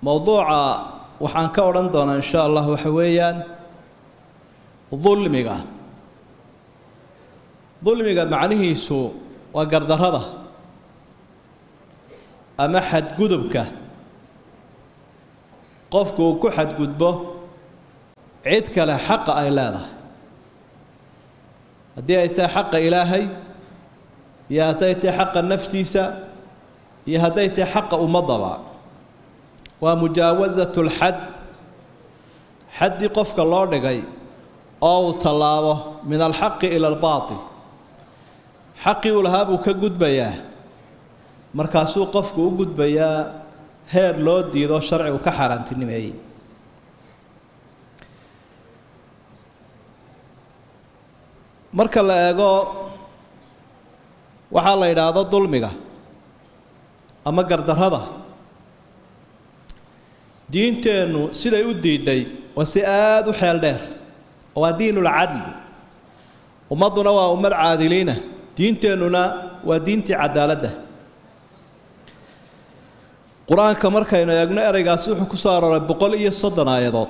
mowduuca waxaan ka odhan doonaa insha allah waxa weeyaan dulmiga dulmiga macnihiisu waa gardarrada ama xadgudubka qofku uu ku xadgudbo cid kale xaqa ay leedahay haddii ay tahay xaqa ilaahay iyo hadday tahay xaqa naftiisa iyo hadday tahay xaqa ummadaba waa mujaawasatu lxad xaddii qofka loo dhigay oo uu tallaabo min alxaqi ila albaatil xaqii uu lahaa buu ka gudbayaa markaasuu qofku u gudbayaa heer loo diido sharcigu ka xaaraantinimeeyey marka la eego waxaa la yidhaahdo dulmiga ama gardarrada diinteennu siday u diiday waa si aada u xeel dheer waa diinulcadli ummadduna waa ummad caadiliina diinteennuna waa diintii cadaaladda qur-aanka markaynu eegno ereygaasi wuxuu ku soo arooray boqol iyo soddon aayadood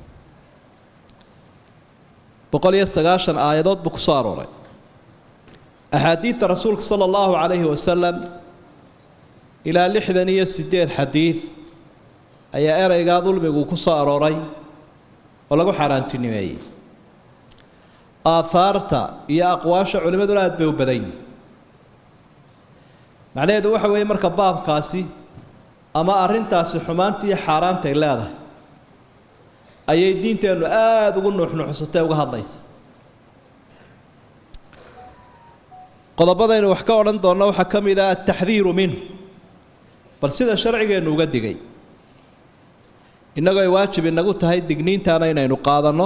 boqol iyo sagaashan aayadood buu ku soo arooray axaadiidta rasuulka sala allahu calayhi wasalam ilaa lixdan iyo siddeed xadiid ayaa ereygaa dulmigu ku soo arooray oo lagu xaaraantinimeeyey aahaarta iyo aqwaasha culimmaduna aada bay u badan yihin macnaheedu waxa weeye marka baabkaasi ama arrintaasi xumaantii xaaraantay leedahay ayay diinteennu aada ugu nuuxnuuxsatay uga hadlaysa qodobadaynu wax ka odhan doonno waxaa ka mid ah altaxdiiru minhu bal sida sharcigeennu uga digay innagoo ay waajib inagu tahay digniintaana inaynu qaadanno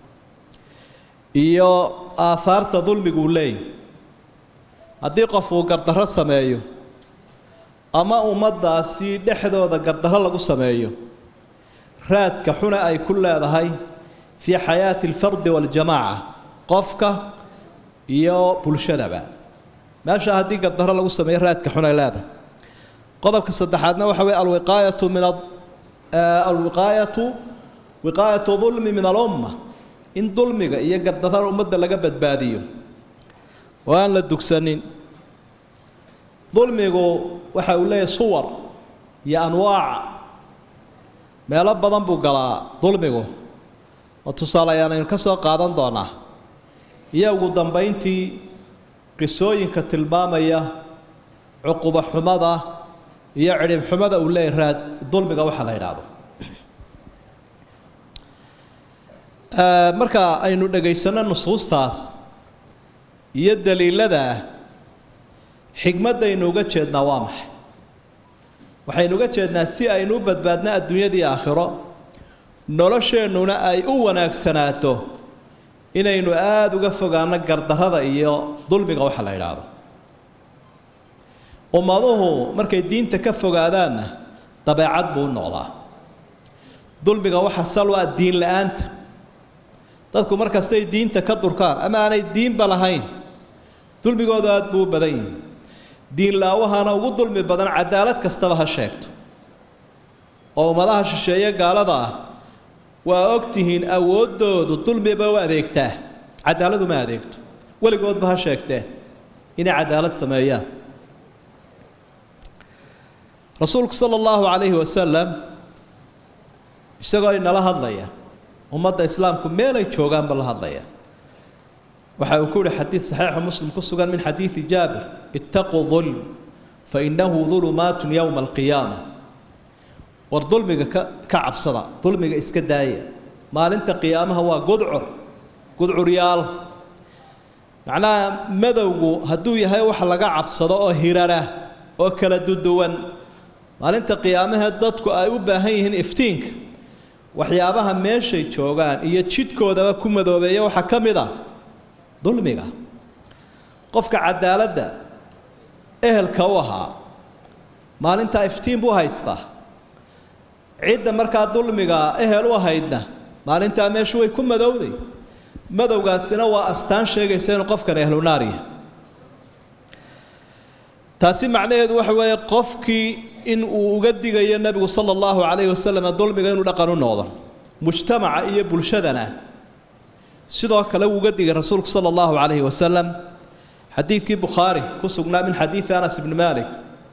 iyo aahaarta dulmiguu leeyahy haddii qof uu gardarro sameeyo ama ummaddaasi dhexdooda gardarro lagu sameeyo raadka xuna ay ku leedahay fii xayaati alfardi waaljamaaca qofka iyo bulshadaba meesha haddii gardarro lagu sameeyo raadka xun ay leedahay qodobka saddexaadna waxa weye alwiqaayatu min alwiqaayatu wiqaayatu dulmi min alumma in dulmiga iyo gardarrada ummadda laga badbaadiyo oo aan la dugsanin dulmigu waxa uu leeyahay suwar iyo anwaaca meelo badan buu galaa dulmigu oo tusaale ayaan aynu ka soo qaadan doonaa iyo ugu dambayntii qisooyinka tilmaamaya cuquba xumada iyo cidhib xumada uu leeyahy raad dulmiga waxa la yidhaahdo marka aynu dhegaysanno nusuustaas iyo daliiladaa xigmaddaynu uga jeednaa waa maxay waxaynu uga jeednaa si aynu u badbaadno adduunyadii aakhiro nolosheennuna ay u wanaagsanaato inaynu aada uga fogaano gardarrada iyo dulmiga waxa la yidhaahdo ummaduhu markay diinta ka fogaadaanna dabeecad buu u noqdaa dulmiga waxa sal u ah diin la-aanta dadku markastay diinta ka durkaan ama aanay diinba lahayn dulmigooda aada buu u badan yihi diin la-awahana ugu dulmi badan cadaalad kastaba ha sheegto oo ummadaha shisheeye gaalada ah waa og tihiin awooddoodu dulmiba u adeegtaa cadaaladu ma adeegto weligoodba ha sheegteen inay cadaalad sameeyaan rasuulku sala allahu calayhi wasalam isagoo inala hadlaya ummadda islaamku meelay joogaanba la hadlaya waxa uu ku yihi xadiid saxiixu muslim ku sugan min xadiidi jaabir ittaquu dulm fa innahu dulumaatun yowma alqiyaama war dulmiga ka ka cabsada dulmiga iska daaya maalinta qiyaamaha waa gudcur gudcuryaal macnaha madowgu hadduu yahay wax laga cabsado oo hirara oo kala duduwan maalinta qiyaamahee dadku ay u baahan yihiin iftiinka waxyaabaha meeshay joogaan iyo jidhkoodaba ku madoobeeya waxaa ka mid a dulmiga qofka cadaaladda ehelka u ahaa maalintaa iftiin buu haystaa cidda markaa dulmiga ehel u ahaydna maalintaa meeshu way ku madowday madowgaasina waa astaan sheegaysa inuu qofkan ehlunaariya taasi macnaheedu waxa weeye qofkii in uu uga digayo nebigu sala allahu calayhi wasalam dulmiga inuu dhaqan u noqdo mujtamaca iyo bulshadana sidoo kale wuu uga digay rasuulku sala allahu calayhi wasalam xadiidkii bukhaari ku sugnaa min xadiidi anas ibni malik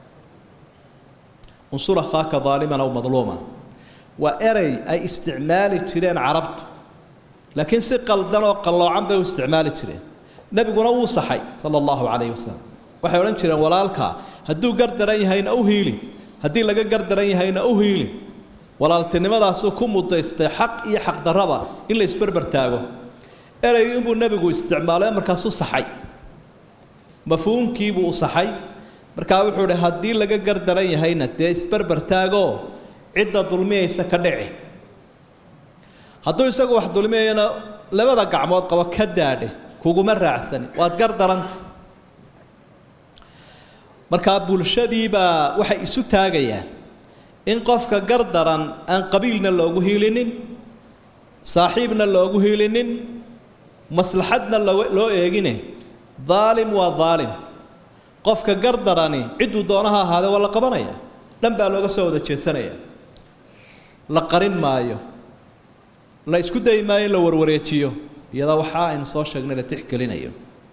unsur akhaaka daaliman aw madluuman waa erey ay isticmaali jireen carabtu laakiin si qaldan oo qalloocan bay u isticmaali jireen nebiguna wuu saxay sala allahu calayhi wasalam waxay odhan jireen walaalkaa hadduu gar daran yahayna u hiili haddii laga gar daran yahayna u hiili walaaltinimadaasuu ku mudaystay xaq iyo xaqdarraba in la isberber taago ereygii inbuu nebigu isticmaalay markaasuu saxay mafhuumkiibuu u saxay markaa wuxuu idhi haddii laga gar daran yahayna dee isberber taagoo cidda dulmiyaysa ka dhici hadduu isagu wax dulmiyayana labada gacmood qabo ka daadhe kuguma raacsani waad gar daranta markaa bulshadiibaa waxay isu taagayaan in qofka gar daran aan qabiilna loogu hiilinin saaxiibna loogu hiilinin maslaxadna loo eegine daalim waa daalim qofka gar darani cidduu doonaha ahaadee waa la qabanaya dhan baa looga soo wada jeesanaya la qarin maayo la isku dayi maayo in la warwareejiyo iyadoo waxaa aynu soo sheegnay la tixgelinayo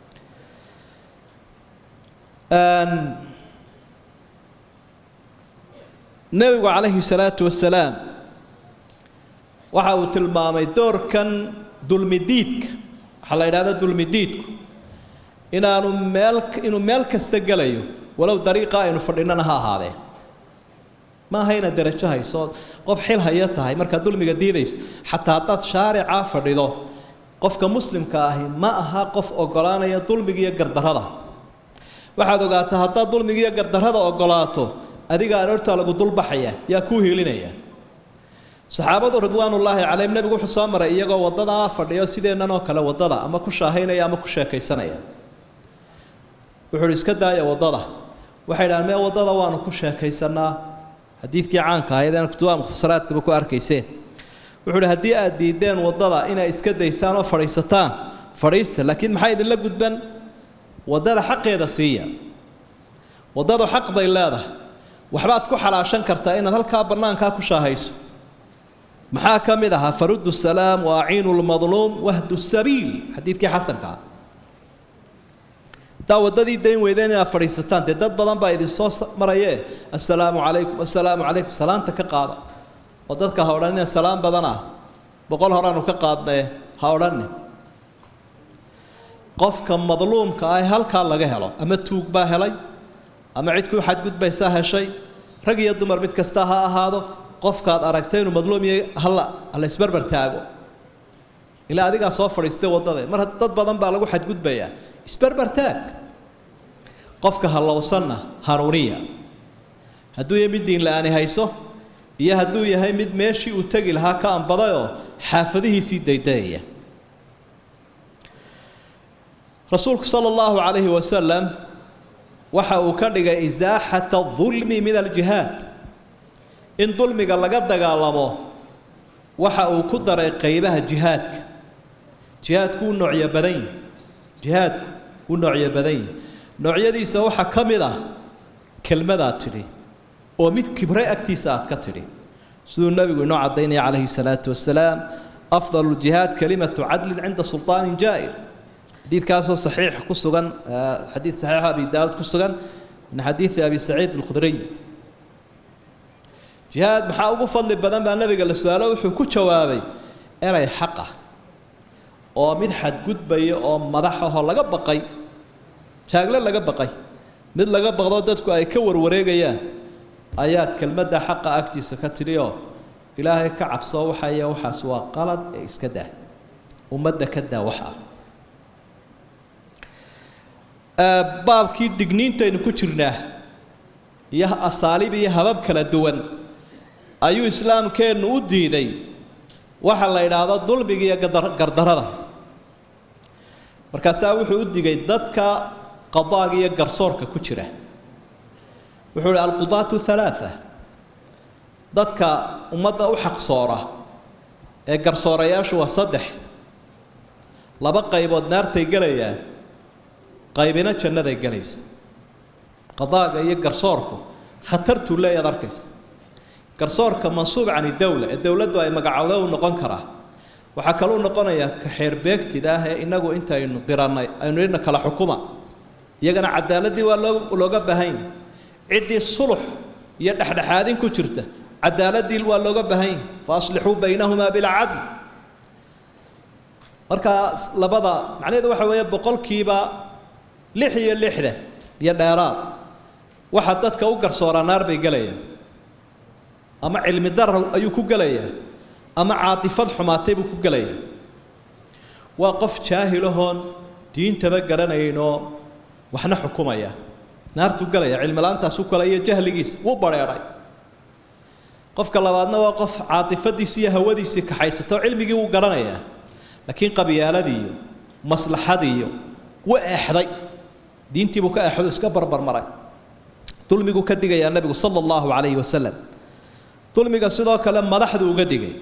nebigu calayhi salaatu wasalaam waxa uu tilmaamay doorkan dulmidiidka waxaa la yidhahda dulmidiidku inaanu meel inuu meel kasta gelayo walow dariiqa aynu fadhinana ha ahaadee ma aha inaad derajo hayso qof xil haya tahay markaad dulmiga diidayso xataa haddaad shaaricaa fadhido qofka muslimka ahi ma aha qof ogolaanaya dulmiga iyo gardarrada waxaad ogaataa haddaad dulmiga iyo gardarrada ogolaato adiga aroortaa lagu dulbaxaya yaa kuu hiilinaya saxaabadu ridwaanullaahi calayhim nebigu wuxuu soo maray iyagoo waddadaa fadhiyo sideennan oo kale waddada ama ku shaahaynaya ama ku sheekaysanaya wuxuu uhi iska daaya waddada waxay dhahaan mee waddada waanu ku sheekaysanaa xadiidkii caanka ahayd aan kutubaha mukhtasaraadkaba ku arkayseen wuxuu uhi haddii aad diideen waddada inay iska daystaan oo fadhiisataan fadhiista laakiin maxaa idinla gudban waddada xaqeeda siiya waddadu xaq bay leedahay waxbaad ku xalaashan kartaa inaad halkaa bannaankaa ku shaahayso maxaa ka mid ahaa faruddu salaam wa aciinu lmadluum wahdu sabiil xadiidkii xasanka ah haddaa waddadii dayn weydeen inaad fadhiisataan dee dad badan baa idinsoo marayee assalaamu calaykum assalaamu calaykum salaanta ka qaada oo dadka ha odhanina salaam badan ah boqol horaanu ka qaadnae ha odhanin qofka madluumka ah halkaa laga helo ama tuug baa helay ama cid ku xadgudbaysaa heshay rag iyo dumar mid kasta ha ahaado qofkaad aragtay inuu madluum yahay hala hala isbarbar taago ilaa adigaa soo fadhiistay waddade mar dad badan baa lagu xadgudbayaa isbarbar taag qofka hallowsanna hanuuniya hadduu yahay mid diin la-aani hayso iyo hadduu yahay mid meeshii uu tegi lahaa ka anbadayoo xaafadihiisii daydayaya rasuulku sala allahu calayhi wasalam waxa uu ka dhigay isaaxata dulmi min aljihaad in dulmiga laga dagaalamo waxa uu ku daray qaybaha jihaadka jihaadku wuu noocyo badan yihi jihaadku wuu noocyo badan yihi noocyadiisa waxaa ka mid ah kelmadaad tidhi oo mid kibre agtiisa aad ka tidhi siduu nebigu inoo caddaynaya calayhi salaatu wasalaam afdal ljihaad kalimatu cadlin cinda sulطaanin jaa'ir xadiidkaasoo saxiix ku sugan xadiid saxiixa abi daawud ku sugan min xadiidi abi saciid alkhudriy jihaad maxaa ugu fadli badan baa nebiga la su-aalo wuxuu ku jawaabay erey xaq ah oo mid xadgudbaya oo madax ahoo laga baqay jaagle laga baqay mid laga baqdo dadku ay ka warwareegayaan ayaad kelmadda xaqa agtiisa ka tidhi oo ilaahay ka cabsoo waxaya waxaas waa qalad ee iska daa ummadda ka daa waxa baabkii digniintaynu ku jirnaa iyo asaaliib iyo habab kala duwan ayuu islaamkeennu u diiday waxa la idhaahdo dulmiga iyo gardarada markaasaa wuxuu u digay dadka qadaaga iyo garsoorka ku jira wuxuu ihi alqudaatu halaaa dadka ummadda u xaqsoora ee garsoorayaashu waa saddex laba qaybood naartay gelayaan qaybina jannaday gelaysa qadaaga iyo garsoorku khatartuu leeyaad arkaysa garsoorka mansuub cani dowla ee dowladdu ay magacowda u noqon karaa waxaa kaluu noqonayaa ka xeerbeegtida ah ee inagu intaynu dirannay aynu idhna kala xukuma iyagana cadaaladii waa loo looga baahanya ciddii sulux iyo dhexdhexaadin ku jirta cadaaladii waa looga baahanya fa aslixuu baynahumaa bilcadl markaa labada macnaheedu waxa weeye boqolkiiba lix iyo lixda iyo dheeraad waxa dadka u garsooraa naar bay gelayaan ama cilmi darar ayuu ku gelayaa ama caatifad xumaatay buu ku gelayaa waa qof jaahilahoon diintaba garanaynoo waxna xukumaya naartuu gelaya cilmila-aantaasuu kale iyo jahligiisa wuu bareedhay qofka labaadna waa qof caatifadiisi iyo hawadiisii kaxaysata oo cilmigii wuu garanayaa laakiin qabyaaladiiyo maslaxadiiyo wa eexday diintiibuu ka eexdo iska barbarmaray dulmiguu ka digayaa nebigu sala allahu calayhi wasalam dulmiga sidoo kale madaxdu uga digay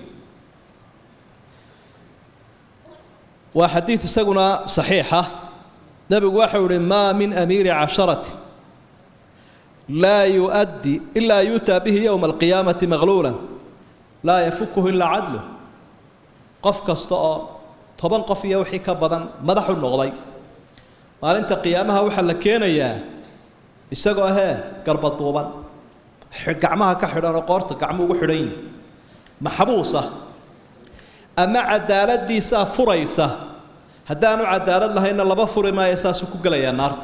waa xadiid isaguna saxiixa nebigu waxau ihi maa min amiiri casharati laa yuؤddi ilaa yuutaa bihi yowma alqiyaamati maqluula laa yafukuhu ilaa cadluh qof kasta oo toban qof iyo wixii ka badan madaxu noqday maalinta qiyaamaha waxaa la keenayaa isagoo hee garbaduuban gacmaha ka xidhan oo qoorta gacmu ugu xidhan yihin maxbuusa ama cadaaladiisaa furaysa haddaanu cadaalad lahaynna laba furi maayo saasuu ku gelayaa naarta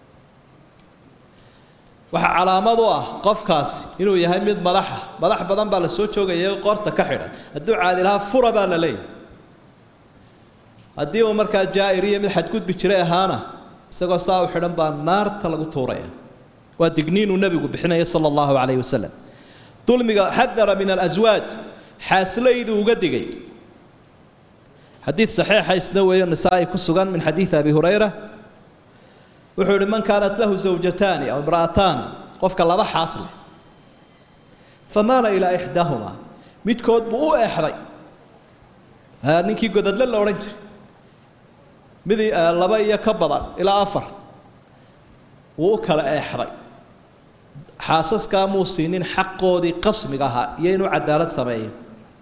waxaa calaamad u ah qofkaasi inuu yahay mid madaxa madax badan baa la soo joogaya qoorta ka xidhan hadduu caadilahaa fura baa la leeyahy haddii uu markaa jaa'ir iyo mid xadgudbi jiray ahaana isagoo saa u xidhan baa naarta lagu tuuraya waa digniinuu nebigu bixinaya sala allahu calayhi wasalam dulmiga xadara min alaswaaj xaaslayduu uga digay xadiid saxiixa isna weeyo nisaa'i ku sugan min xadiidi abi hurayra wuxuu yihi man kaanat lahu zawjataani aw imra'ataani qofka laba xaas leh famaala ilaa ixdaahumaa midkood buu u eexday ninkii godadle la odhan jiray mid laba iyo ka badan ilaa afar wuu u kala eexday xaasaskaa muu siinin xaqoodii qasmiga ahaa iyo inuu cadaalad sameeyo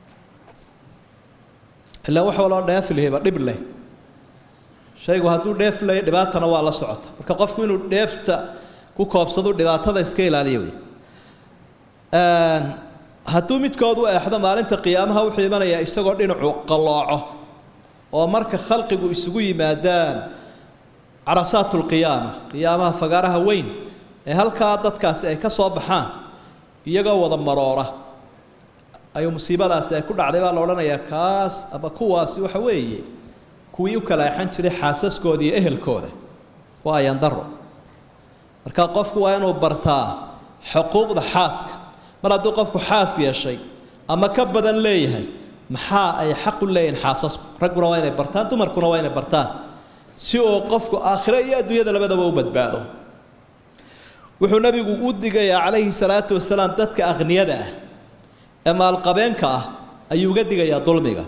ilaa wax waloo dheef lehba dhib leh shaygu hadduu dheef leh dhibaatana waa la socota marka qofku inuu dheefta ku koobsado dhibaatada iska ilaaliyo wey hadduu midkood u eexdo maalinta qiyaamaha wuxuu imanayaa isagoo dhinacu qallooco oo marka khalqigu isugu yimaadaan carasaat lqiyaama qiyaamaha fagaaraha weyn ee halkaa dadkaasi ay ka soo baxaan iyagoo wada maroora ayuu musiibadaasi ay ku dhacday baa la odhanayaa kaas ama kuwaasi waxa weeye kuwii u kala exan jiray xaasaskooda iyo ehelkooda waa ayandaro marka qofku waa inuu bartaa xuquuqda xaaska mar hadduu qofku xaas yeeshay ama ka badan leeyahay maxaa ay xaq u leeyihin xaasasku ragguna waa inay bartaan dumarkuna waa inay bartaan si uu qofku aakhire iyo adduunyada labadaba u badbaado wuxuu nebigu u digayaa calayhi salaatu wasalaam dadka akhniyada ah ee maalqabeenka ah ayuu uga digayaa dulmiga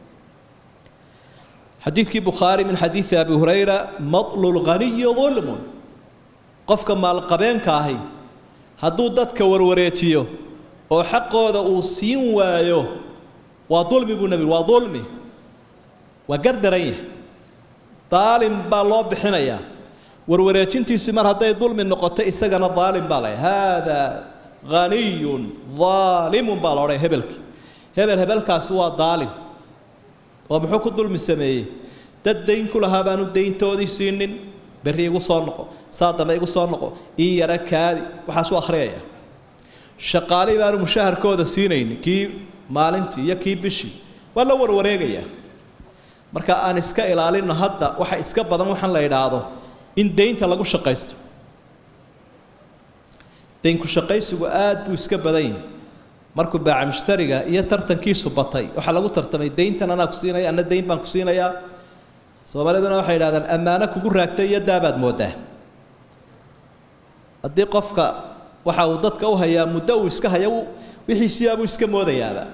xadiidkii bukhaari min xadiidi abi hurayra matlu lghaniyi dulmun qofka maalqabeenka ahi hadduu dadka warwareejiyo oo xaqooda uu siin waayo waa dulmi buu nebigu waa dulmi waa gardaran yahay daalim baa loo bixinayaa warwareejintiisi mar hadday dulmi noqoto isagana daalim baa lay haadaa haniyun daalimun baa la odhaya hebelki hebel hebelkaasi waa daalim oo muxuu ku dulmi sameeyey dad dayn ku lahaa baanu dayntoodii siinin berri igu soo noqo saa dambe igu soo noqo ii yara kaadi waxaasuu akhriyaya shaqaalii baanu mushaharkooda siinaynin kii maalintii iyo kii bishii waa la warwareegayaa marka aan iska ilaalino hadda waxa iska badan waxaan la idhaahdo in daynta lagu shaqaysto daynku shaqaysigu aad buu iska badan yahay markuu baaca mushtariga iyo tartankiisu batay waxaa lagu tartamay dayntan anaa ku siinaya anna dayn baan ku siinayaa soomaaliduna waxay idhahdaan ammaano kugu raagtay iyo daabaad moodaa haddii qofka waxa uu dadka u hayaa muddo uu iska haya wixiisiyaabuu iska moodayaaba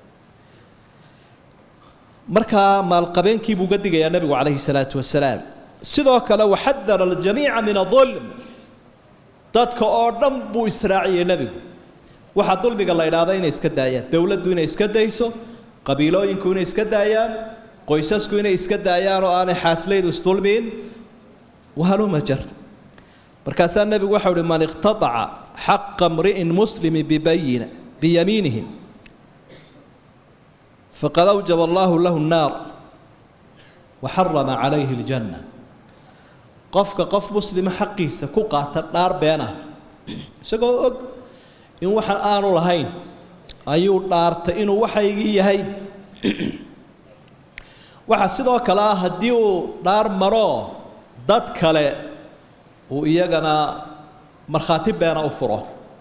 markaa maalqabeenkii buu uga digayaa nebigu calayhi salaatu wasalaam sidoo kale waxadara aljamiica min adulm dadka oo dhan buu israaciyey nebigu waxaa dulmiga la idhaahda inay iska daayaan dowladdu inay iska dayso qabiilooyinku inay iska daayaan qoysasku inay iska daayaan oo aanay xaaslaydu isdulmiin wahaluma jar markaasaa nebigu waxau uhi man iqtadaca xaqa mri'in muslimi bibayina biyamiinihi faqad awjaba allahu lahu nnaar wa xarama calayhi aljanna qofka qof muslima xaqiisa ku qaata dhaar beena isagoo og in waxaan aanu lahayn ayuu dhaartay inuu waxaygii yahay waxaa sidoo kale ah haddii uu dhaar maroo dad kale uu iyagana markhaati beena u furo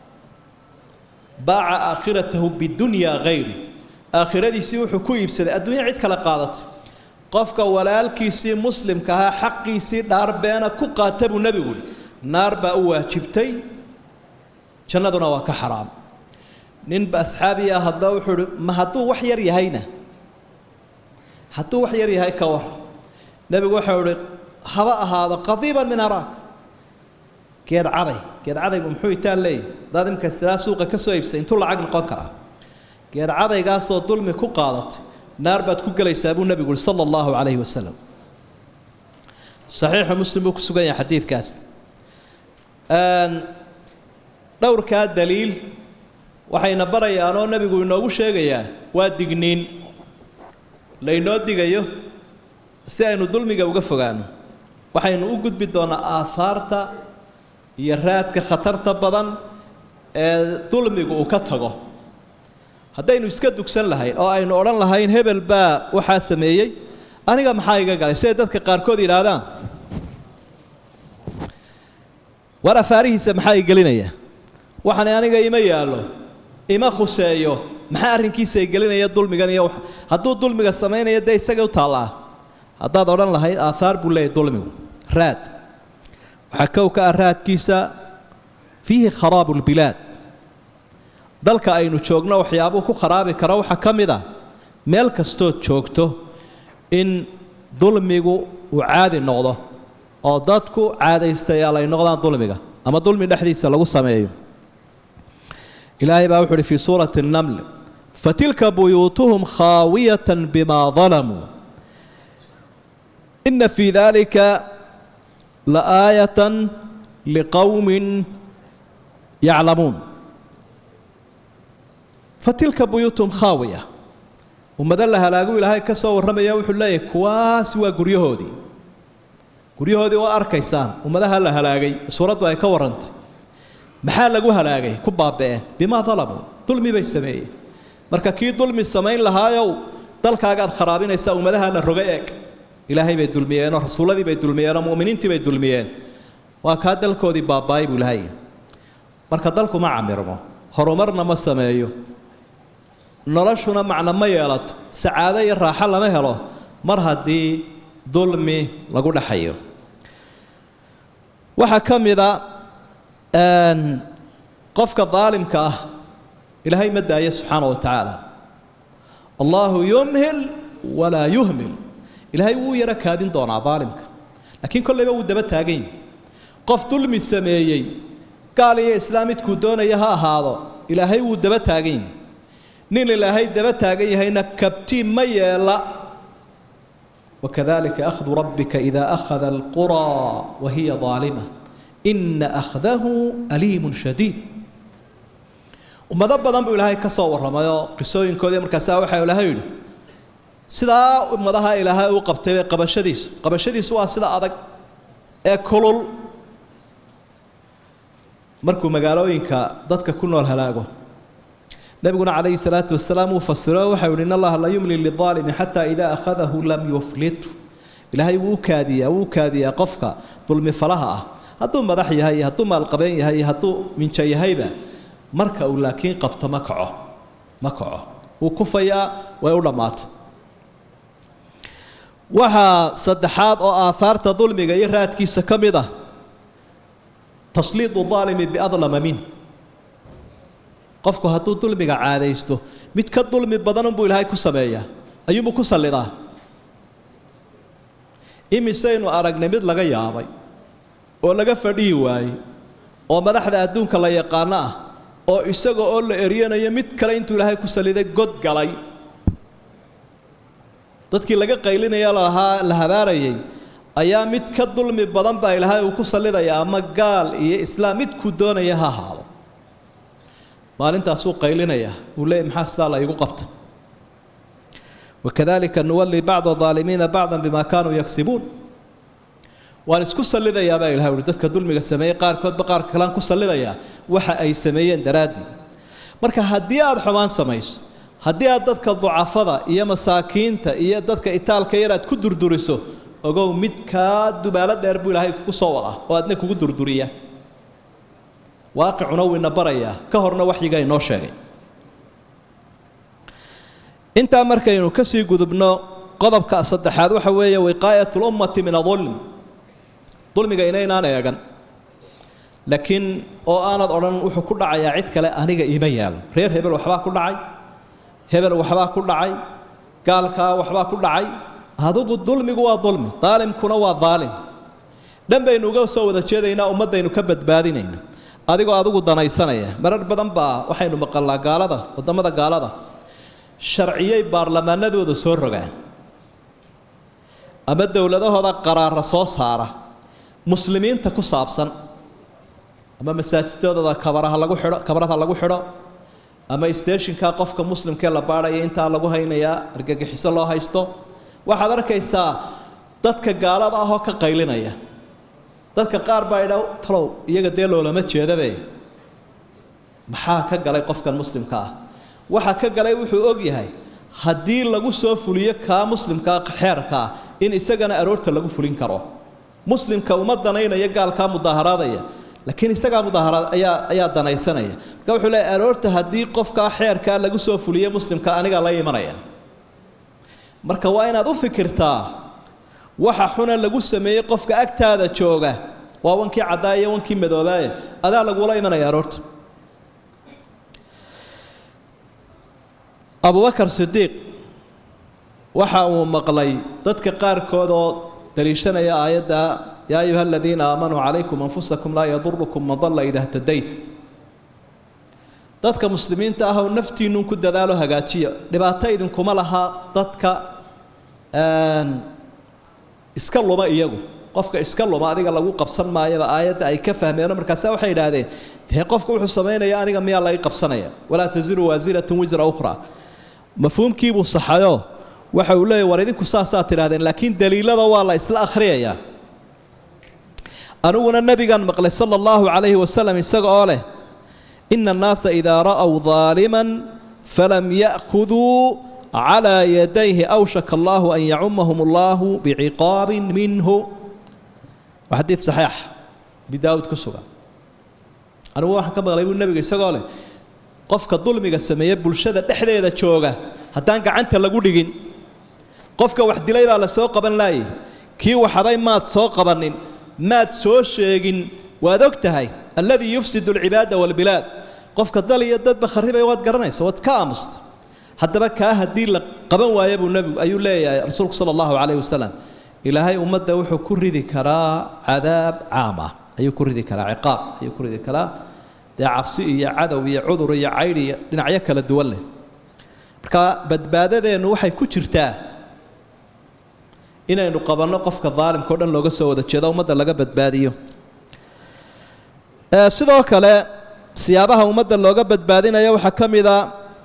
baaca aakhiratahu bidunyaa hayri aakhiradiisii wuxuu ku iibsaday adduunya cid kale qaadatay qofka walaalkiisii muslimka ahaa xaqiisii dhaar beena ku qaata buu nebigu uhi naar baa u waajibtay jannaduna waa ka xaraam ninba asxaabi ah hadda wuxuu uhi ma hadduu wax yar yahayna hadduu wax yar yahay ka war nebigu waxau uhi haba ahaado qadiiban min araak geed caday geed cadaygu muxuu itaan leeyahy hadaad imika istilaa suuqa ka soo iibsay intuu lacag noqon karaa geed cadaygaasoo dulmi ku qaadatay naar baad ku gelaysaa buu nebigu uhi sala allahu calayhi wasalam saxiixu muslim buu ku sugan yahay xadiidkaas dhowrkaa daliil waxayna barayaan oo nebigu inoogu sheegayaa waa digniin laynoo digayo si aynu dulmiga uga fogaano waxaynu u gudbi doonaa aahaarta iyo raadka khatarta badan ee dulmigu uu ka tago haddaynu iska dugsan lahayn oo aynu odhan lahayn hebel baa waxaa sameeyey aniga maxaa iga galay siday dadka qaarkood yidhaahdaan war afaarihiisa maxaa i gelinaya waxani aniga ima yaallo ima khuseeyo maxaa arrinkiisa i gelinaya dulmigan iyo hadduu dulmiga samaynayo dee isagay u taallaa haddaad odhan lahayd aathaar buu leeyahy dulmigu raad waxaa kow ka ah raadkiisa fiihi kharaabu lbilaad dalka aynu joogno waxyaabuhu ku kharaabi kara waxaa ka mid ah meel kastood joogto in dulmigu uu caadi noqdo oo dadku caadaystayaal ay noqdaan dulmiga ama dulmi dhexdiisa lagu sameeyo ilaahay baa wuxu uhi fii suurati الnaml fatilka buyuutuhum khaawiyata bima dalamuu ina fii dalika laaayata liqowmi yaclamuun fatilka buyuutuhum khaawiya ummado la halaagu ilaahay ka soo warramaya wuxuu leeyahay kuwaasi waa guryahoodii guryahoodii oo arkaysaan ummadaha la halaagay suuraddu ay ka warrantay maxaa lagu halaagay ku baaba'een bimaa dalamuu dulmi bay sameeyeen marka kii dulmi samayn lahaayow dalkaagaad kharaabinaysaa ummadaha la roga eeg ilaahay bay dulmiyeenoo rasuulladii bay dulmiyeenoo mu'miniintii bay dulmiyeen waa kaa dalkoodii baaba'ay buu ilaahay marka dalku ma camirmo horumarna ma sameeyo noloshuna macno ma yeelato sacaado iyo raaxo lama helo mar haddii dulmi lagu dhexayo waxaa ka mida qofka daalimka ah ilaahay ma daayo subxaana wa tacaala allahu yumhil walaa yuhmil ilaahay wuu yaro kaadin doonaa daalimka laakiin kollayba wuu daba taagan yahi qof dulmi sameeyey gaal iyo islaam midkuu doonaya ha ahaado ilaahay wuu daba taagan yahi nin ilaahay daba taagan yahayna kabtiin ma yeela wakadalika akhdu rabbika ida akhada alquraa wa hiya daalima ina akhdahu aliimun shadiid ummado badan buu ilaahay ka soo warramayoo qisooyinkoodii markaasaa waxaa ilaahay yidhi sidaa ummadaha ilaahay uu qabtay bay qabashadiisu qabashadiisu waa sida adag ee kulul markuu magaalooyinka dadka ku nool halaago nabiguna calayhi salaatu wasalaam uu fasiro waxau yihi in allaha la yumli lidaalimi xataa idaa akhadahu lam yuflitu ilaahay wuu u kaadiyaa wuu kaadiyaa qofka dulmi falaha ah hadduu madax yahay iyo hadduu maalqabeen yahay iyo hadduu minjo yahayba marka uu laakiin qabto ma kaco ma kaco wuu kufayaa way u dhammaatay waxaa saddexaad oo aahaarta dulmiga iyo raadkiisa ka mid ah tasliidu aalimi biadlama min qofku hadduu dulmiga caadaysto mid ka dulmi badanunbuu ilaahay ku sameeyaa ayuunbuu ku sallidaa imisaynu aragnay mid laga yaabay oo laga fadhihi waayey oo madaxda adduunka la yaqaano ah oo isaga oo la eryanayo mid kale intuu ilaahay ku saliday god galay dadkii laga qaylinaya lalahaa la habaarayay ayaa mid ka dulmi badan baa ilaahay uu ku sallidaya ama gaal iyo islaam midkuu doonaya ha ahaado maalintaasuu qaylinaya uu leeyay maxaa sidaa la igu qabta wakadalika nuwali bacda aalimiina bacda bima kaanuu yagsibuun waan isku sallidayaa baa ilahay uhi dadka dulmiga sameeyey qaarkoodba qaarka kalean ku sallidayaa waxa ay sameeyeen daraaddii marka haddii aada xumaan samayso haddii aad dadka ducafada iyo masaakiinta iyo dadka itaalka yar aad ku durduriso ogow mid kaa dubaalo dheer buu ilaahay kugu soo wadaa oo aadna kugu durduriya waaqicuna wuu ina barayaa ka horna waxyiga inoo sheegay intaa markaynu ka sii gudubno qodobka saddexaad waxa weeye wiqaayat lummati min adulm dulmiga inaynaan eegan laakiin oo aanad odhan wuxuu ku dhacayaa cid kale aniga iima yaalo reer hebel waxbaa ku dhacay hebel waxbaa ku dhacay gaalkaa waxbaa ku dhacay adugu dulmigu waa dulmi daalimkuna waa daalim dhan baynu uga soo wada jeedaynaa ummaddaynu ka badbaadinayna adigoo adigu danaysanaya marar badan baa waxaynu maqalnaa gaalada waddamada gaalada sharciyay baarlamaanadooda soo rogaan ama dowladahooda qaraara soo saara muslimiinta ku saabsan ama masaajidadooda kabaraha lagu xidho kabarada lagu xidho ama steeshinka qofka muslimkee la baadhaya intaa lagu haynayaa argagixiso loo haysto waxaad arkaysaa dadka gaalada ahoo ka qaylinaya dadka qaar baa idha talow iyaga dee loolama jeedabe maxaa ka galay qofkan muslimka ah waxa ka galay wuxuu og yahay haddii lagu soo fuliyo kaa muslimkaa xeerkaa in isagana aroorta lagu fulin karo muslimka uma danaynaya gaalkaa mudaaharaadaya laakiin isagaa mudaaharaad ayaa ayaa danaysanaya marka wuxuu leeyahy aroorta haddii qofkaa xeerkaa lagu soo fuliyo muslimka anigaa la imanaya marka waa inaad u fikirtaa waxa xuna lagu sameeyey qofka agtaada jooga waa wankii caddaa iyo wankii madoobaaye adaa lagula imanaya aroorta abubakar sidiiq waxa uu maqlay dadka qaarkood oo daliishanaya aayadda yaa ayuha aladiina aamanuu calaykum anfusakum laa yadurukum man dalla ida htadaytum dadka muslimiinta ah oo naftiinnun ku dadaalo hagaajiya dhibaato idinkuma laha dadka iska luma iyagu qofka iska luma adiga lagu qabsan maayaba aayadda ay ka fahmeeno markaasa waxay idhaahdeen dee qofka wuxuu samaynaya aniga miyaa laga qabsanaya walaa taziru waasiratun wisra ukhra mafhuumkiibuu saxayo waxa uu leeyahy war idinku saasaa tidhahdeen laakiin daliilada waa la isla akhriyayaa aniguna nebigan maqlay sala allahu calayhi wasalam isaga oo leh ina annaasa idaa ra'w daaliman falam ya'khuduu calaa yadayhi awshaka allahu an yacumahum allahu biciqaabin minhu waa xadiid saxiix abi daawud ku sugan anigu waxaan ka maqlay buu nebiga isagoo leh qofka dulmiga sameeye bulshada dhexdeeda jooga haddaan gacanta lagu dhigin qofka wax dilay baa la soo qaban laayay kii waxaday maad soo qabanin maad soo sheegin waad og tahay alladii yufsidu alcibaada waalbilaad qofka dal iyo dadba kharribaya waad garanaysa waad ka aamusta haddaba kaa haddii la qaban waayo buu nebigu ayuu leeyahay rasuulku sala allahu calayhi wasalam ilaahay ummadda wuxuu ku ridi karaa cadaab caam ah ayuu ku ridi karaa ciqaab ayuu ku ridi karaa dee cabsi iyo cadow iyo cudur iyo caydh iyo dhinacyo kala duwan leh marka badbaadadeennu waxay ku jirtaa inaynu qabanno qofka daalimka o dhan looga soo wada jeedo ummadda laga badbaadiyo sidoo kale siyaabaha ummadda looga badbaadinaya waxaa ka mid a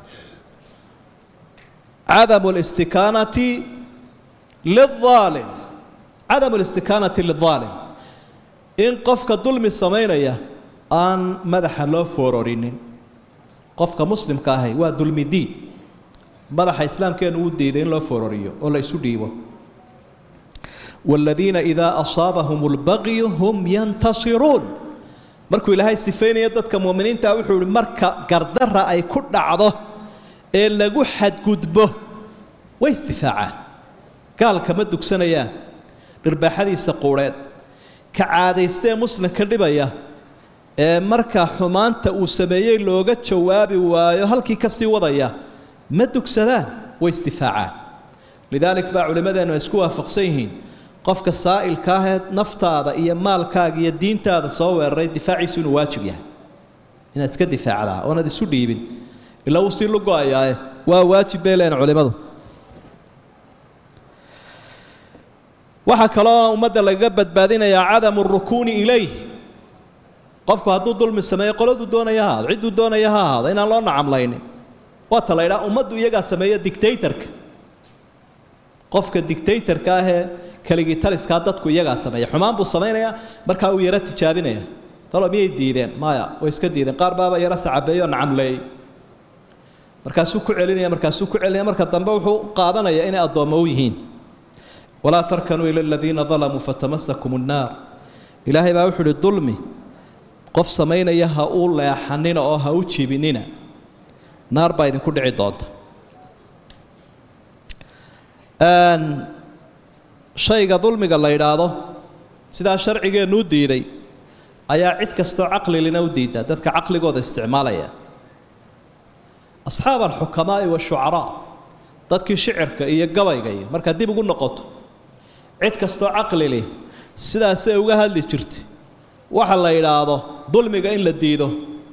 cadamu listikaanati liaalim cadamu listikaanati lidaalim in qofka dulmi samaynaya aan madaxa loo foororinin qofka muslimka ahay waa dulmi diin madaxa islaamkeenu uu diiday in loo foororiyo oo la isu dhiibo waaladiina idaa asaabahum اlbagyu hum yantasiruun markuu ilaahay sifaynayo dadka muuminiinta wuxuu ihi marka gardara ay ku dhacdo ee lagu xadgudbo way isdifaacaan gaalka ma dugsanayaan dhirbaaxadiisa quudheed ka caadaystee muslimka dhibaya ee marka xumaanta uu sameeyey looga jawaabi waayo halkii ka sii wadaya ma dugsadaan way isdifaacaan lidaalik baa culimmadeennu ay isku waafaqsan yihiin qofka saa'ilka ahee naftaada iyo maalkaaga iyo diintaada soo weeraray difaaciisu inuu waajib yahay inaad iska difaacdaa oonaad isu dhiibin ilaa uu sii lugo-ayaae waa waajib bay leen culimmadu waxaa kaloo ummadda lagaga badbaadinayaa cadamu rukuuni ilayh qofku hadduu dulmi sameeyo qoladuu doonaya ha ahaado cidduu doonaya ha ahaado inaan loo nacamlaynin waata la ydhaha ummaddu iyagaa sameeya dictatorka qofka dictatorka ahee keligii taliskaa dadku iyagaa sameeya xumaan buu samaynayaa markaa uu yaro tijaabinaya talo miyay diideen maya way iska diideen qaar baaba yaro sacabeeyo nacamleeyey markaasuu ku celinaya markaasuu ku celinaya marka dambe wuxuu qaadanaya inay addoommo u yihiin walaa tarkanuu ila aladiina dalamuu fatamasakum nnaar ilaahay baa wuxuu uhi dulmi qof samaynaya ha u leexanina oo ha u jibinina naar baa idinku dhici doonta shayga dulmiga la yidhaahdo sidaa sharcigeennu u diiday ayaa cid kastoo caqlilina u diidaa dadka caqligooda isticmaalaya asxaab alxukamaa'i washucaraa dadkii shicirka iyo gabayga iyo markaad dib ugu noqoto cid kastoo caqlili sidaasay uga hadli jirtay waxa la yidhaahdo dulmiga in la diido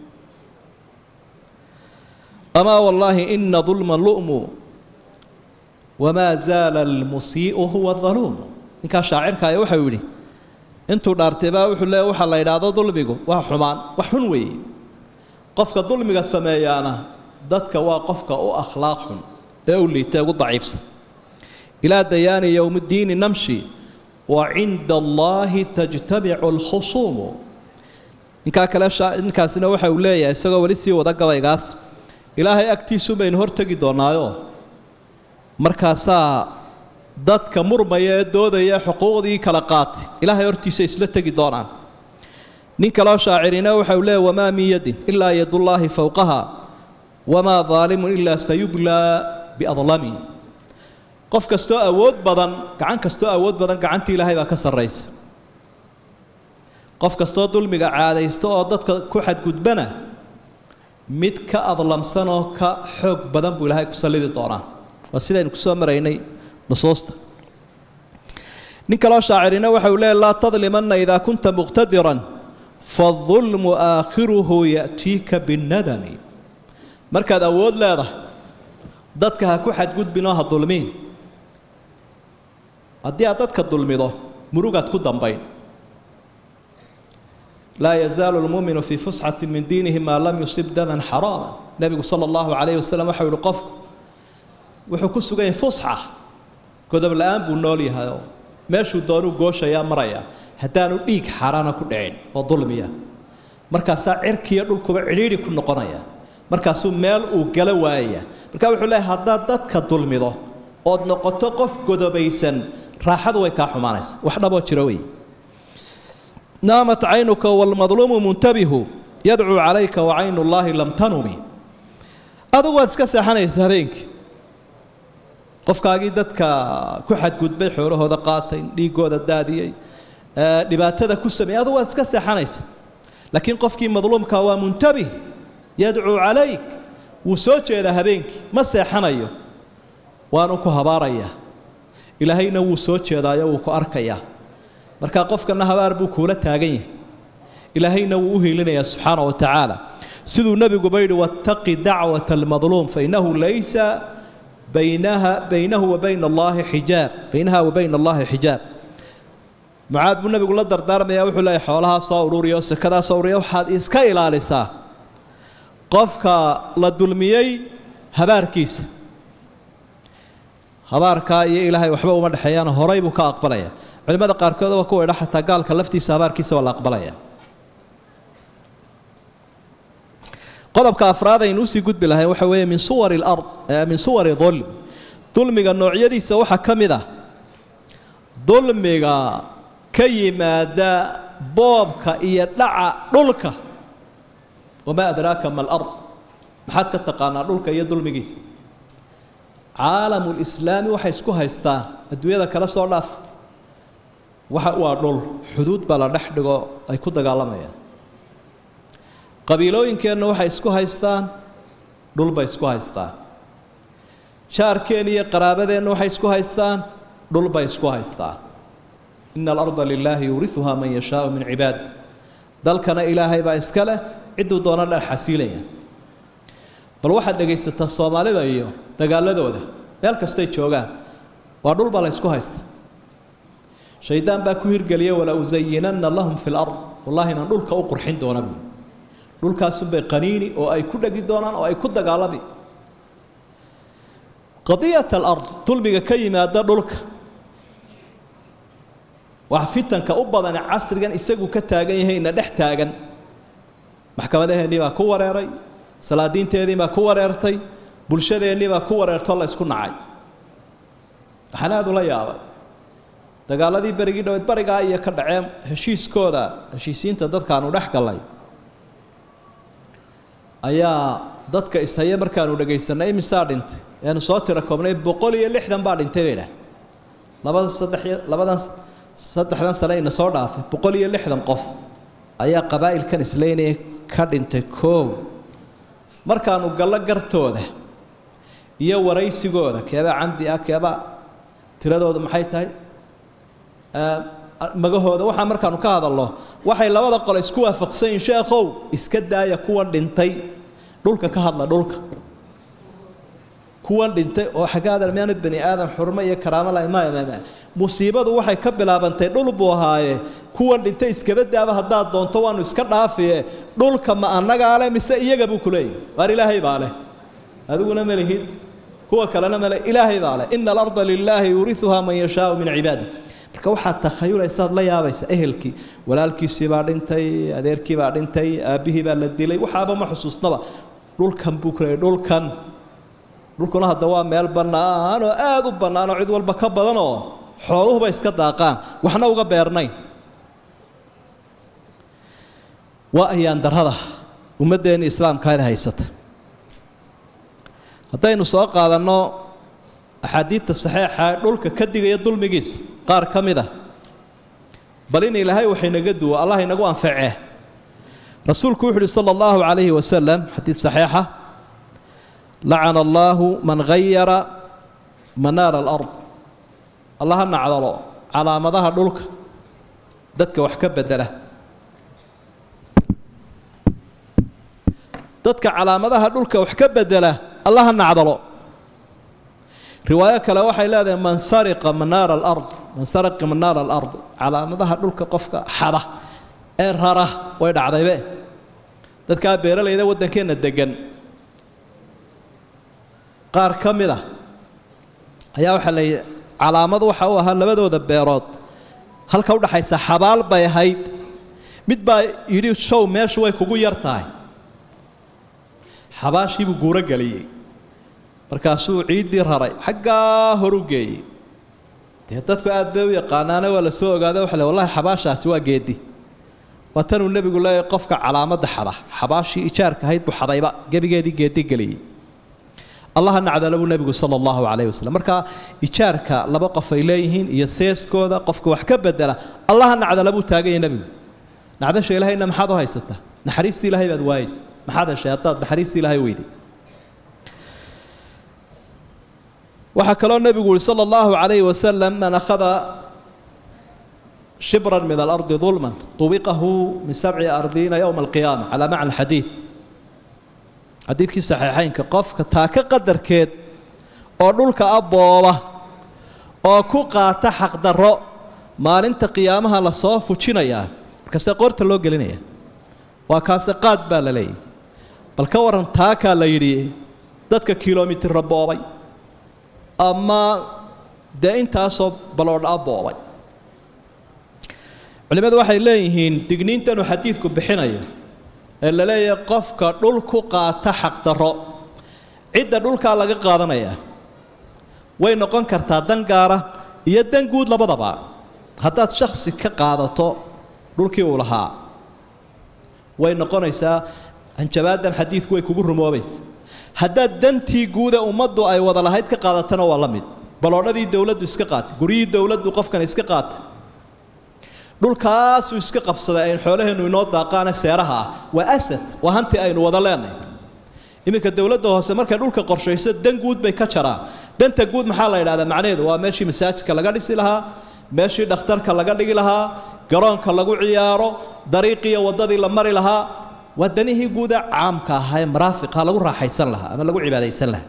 amaa wallaahi ina dulma lu'mu wamaa zaala almusii'u huwa daluumu ninkaa shaacirkaaya waxau yidhi intuu dhaartay baa wuxuu leeya waxaa la yidhaahdo dulmigu waa xumaan wax xun weeye qofka dulmiga sameeyaana dadka waa qofka u akhlaaq xun ee u liita ugu daciifsan ilaa dayaani yowmiddiini namshi wa cinda allaahi tajtamicu alkhusuumu ninkaa kale ninkaasina waxa uu leeyahay isagoo weli sii wada gabaygaas ilaahay agtiisu baynu hortegi doonaayo markaasaa dadka murmaya ee doodaya xuquuqdii kala qaatay ilaahay hortiisa isla tegi doonaan nin kaloo shaacirina waxa uu leeyahy wamaa min yadin ilaa yadullaahi fowqaha wamaa daalimun ilaa sayublaa biadlami qof kastoo awood badan gacan kastoo awood badan gacantii ilaahay baa ka sarraysa qof kastoo dulmiga caadaysta oo dadka ku xadgudbana mid ka adlamsan oo ka xoog badan buu ilaahay ku sallidi doonaa waa sidaynu ku soo maraynay nusuusta nin kaloo shaacirina waxa uu leeyahy laa tadlimanna idaa kunta muqtadiran faadulmu aakhiruhu ya'tiika binnadami markaad awood leedahay dadka ha ku xadgudbin oo ha dulmiin haddii aad dadka dulmido murugaad ku dambayn laa yazaalu lmuuminu fii fusxati min diinihi maa lam yusib daman xaraama nebigu sala allahu calayhi wasalam waxau yihi qofku wuxuu ku sugan yahay fusxa godob la-aan buu nool yahay oo meeshuu doonuu gooshayaa maraya haddaanu dhiig xaaraana ku dhicin oo dulmiya markaasaa cirkiiyo dhulkuba cidhiidhi ku noqonaya markaasuu meel uu gala waayaya marka wuxuu leeyahay haddaad dadka dulmido ood noqoto qof godobaysan raaxadu way kaa xumaanaysa wax dhaboo jiro wey naamat caynuka waalmadluumu muntabihu yadcuu calayka wa caynu llaahi lam tanumi adigu waad iska seexanaysa habeenkii qofkaagii dadka ku xadgudbay xoolahooda qaatay dhiigooda daadiyey dhibaatada ku sameeyey adigu waad iska seexanaysa laakiin qofkii madluumka waa muntabih yadcuu calayk wuu soo jeedaa habeenkii ma seexanayo waanu ku habaarayaa ilaahayna wuu soo jeedaayo wuu ku arkayaa marka qofkana habaar buu kuula taagan yahay ilaahayna wuu u hiilinayaa subxaana wa tacaala siduu nebiguba yidhi wattaqi dacwata almadluum fainahu laysa baynaha baynahu wa bayna allaahi xijaab baynaha wa bayna allaahi xijaab mucaad buu nebigu la dardaarmaya wuxuu leeyahy xoolahaa soo ururiya oo sakadaa soo ururiya waxaad iska ilaalisaa qofka la dulmiyey habaarkiisa habaarkaa iyo ilaahay waxba uma dhexeeyaan horay buu ka aqbalaya culimada qaarkood waa kuwa idha xataa gaalka laftiisa habaarkiisa waa la aqbalaya qodobka afraad aynu usii gudbi lahayn waxa weeye min suwari lard min suwari dulm dulmiga noocyadiisa waxaa ka mid ah dulmiga ka yimaada boobka iyo dhaca dhulka wamaa adraaka ma alard maxaad ka taqaanaa dhulka iyo dulmigiisa caalamulislaami waxay isku haystaan adduunyada kala soo dhaaf waxa waa dhul xuduud baa la dhex dhigo ay ku dagaalamayaan qabiilooyinkeenna waxay isku haystaan dhul bay isku haystaan jaarkeen iyo qaraabadeenna waxay isku haystaan dhul bay isku haystaan ina alarda lilaahi yuuriuhaa man yashaau min cibaadi dalkana ilaahay baa iska leh cidduu doona dheer xasiilaya bal waxaad dhegaysataa soomaalida iyo dagaaladooda meel kastay joogaan waa dhulba la ysku haysta shaydaan baa ku hirgeliya wala usayinanna lahum fi lard wallahi inaan dhulka u qurxin doona buui dhulkaasunbay qaniini oo ay ku dhegi doonaan oo ay ku dagaalami qadiyat alard dulmiga ka yimaada dhulka wax fitanka u badane casrigan isagu ka taagan yahayna dhex taagan maxkamadaheennii baa ku wareeray salaadiinteedii baa ku wareertay bulshadeennii baa ku wareertoo la ysku nacay waxaan aada ula yaabay dagaaladii berigii dhaweed barigaa iyo ka dhaceen heshiiskooda heshiisiinta dadkaanu dhex gallay ayaa dadka ishaya markaanu dhagaysanay imisaa dhintay eanu soo tira koobnay boqol iyo lixdan baa dhintay bay dhah labada saddex labadan saddexdan sane ina soo dhaafay boqol iyo lixdan qof ayaa qabaa'ilkan isleynaya ka dhintay koow markaanu gallo gartooda iyo waraysigooda keebaa camdi ah keebaa tiradooda maxay tahay magahooda waxaa markaanu ka hadalno waxay labada qole isku waafaqsan yihin sheekhow iska daaya kuwan dhintay dhulka ka hadla dhulka kuwan dhintay oo xaggaada miyaanu bani aadam xurmo iyo karaamo lahayn maya maya musiibadu waxay ka bilaabantay dhul buu ahaaye kuwan dhintay iskaba daaba haddaad doonto waanu iska dhaafiye dhulka ma annagaa leh mise iyaga buu ku leeyahy waar ilaahay baa leh adiguna ma lihid kuwa kalena male ilaahay baa leh ina alarda lilaahi yuuriuhaa man yashaau min cibaadi marka waxaad takhayulaysaad la yaabaysa ehelkii walaalkiisii baa dhintay adeerkii baa dhintay aabbihii baa la dilay waxaaba ma xusuusnaba dhulkan buu ku leeyay dhulkan dhulkuna hadda waa meel bannaan oo aada u bannaan oo cid walba ka badan oo xooluhuba iska daaqaan waxna uga beernayn waa ayaan darada ummaddeenni islaamkaada haysata haddaynu soo qaadanno axaadiidta saxiixa ee dhulka ka digaya dulmigiisa qaar ka mid a bal in ilaahay wax inaga duwo allah inagu anfacee rasuulku wuxu uhi sala allahu calayhi wasalam xadiid saxiixa lacana allaahu man hayara manaara alard allah ha nacdalo calaamadaha dhulka dadka wax ka bedela dadka calaamadaha dhulka wax ka bedela allah ha nacdalo riwaayo kale waxay leedahay man sariqa manaara alard man sariqa manaara alard calaamadaha dhulka qofka xada ee rara way dhacdaybe dadkaa beeralayda waddankeenna degan qaar ka mid a ayaa waxaa la yidhi calaamad waxa u ahaa labadooda beerood halka udhaxaysa xabaal bay ahayd mid baa yidhi show meeshu way kugu yar tahay xabaashiibuu guuro geliyey markaasuu ciiddii raray xaggaa horu geeyey dee dadku aad bay u yaqaanaane waa la soo ogaada waxa le wallahi xabaashaasi waa geedi waa tanuu nebigu leeyahay qofka calaamadda xada xabaashii ijaarka ahayd buu xadayba gebigeedii geedi geliyey allaha nacdala buu nebigu sala allahu calayhi wasalam marka ijaarka laba qof ay leeyihiin iyo seeskooda qofka wax ka bedela allaha nacdala buu taaganya nebigu nacdasha ilahayna maxaad u haysataa naxariistii ilahay baad waayeysa maxaad heshay haddaad naxariistii ilahay weyday waxaa kaloo nebigu yihi sala allahu calayhi wasalam man akhada shibran min alardi dulman tubiqahu min sabci ardiina yowma alqiyaama calaa macna alxadiid xadiidkii saxiixaynka qofka taaka qadarkeed oo dhulka abooba oo ku qaata xaqdarro maalinta qiyaamaha lasoo fujinayaa markaase qoorta loo gelinaya waa kaase qaad baa la leeyahy bal ka waran taakaa la yidhi dadka kilomitira boobay ama dee intaasoo baloodha boobay culimmadu waxay leeyihiin digniintanuu xadiidku bixinayo ee la leeyahay qofka dhul ku qaata xaqdarro cidda dhulkaa laga qaadanayaa way noqon kartaa dan gaara iyo dan guud labadaba haddaad shaksi ka qaadato dhulkii uu lahaa way noqonaysaa hanjabaadan xadiidku way kugu rumoobaysa haddaad dantii guuda ummaddu ay wada lahayd ka qaadatana waa la mid baloodhadii dowladdu iska qaatay guryihii dowladdu qofkan iska qaatay dhulkaasuu iska qabsaday aynu xoolaheennu inoo daaqaane seeraha ah waa asad waa hanti aynu wada leenahay iminka dowladda hoose markay dhulka qorshayso dan guud bay ka jaraan danta guud maxaa la yidhahdaa macnaheedu waa meeshii masaajidka laga dhisi lahaa meeshii dhakhtarka laga dhigi lahaa garoonka lagu ciyaaro dariiqiiyo waddadii la mari lahaa waa danihii guuda caamka ahaa ee maraafiqa lagu raaxaysan lahaa ama lagu cibaadaysan lahaa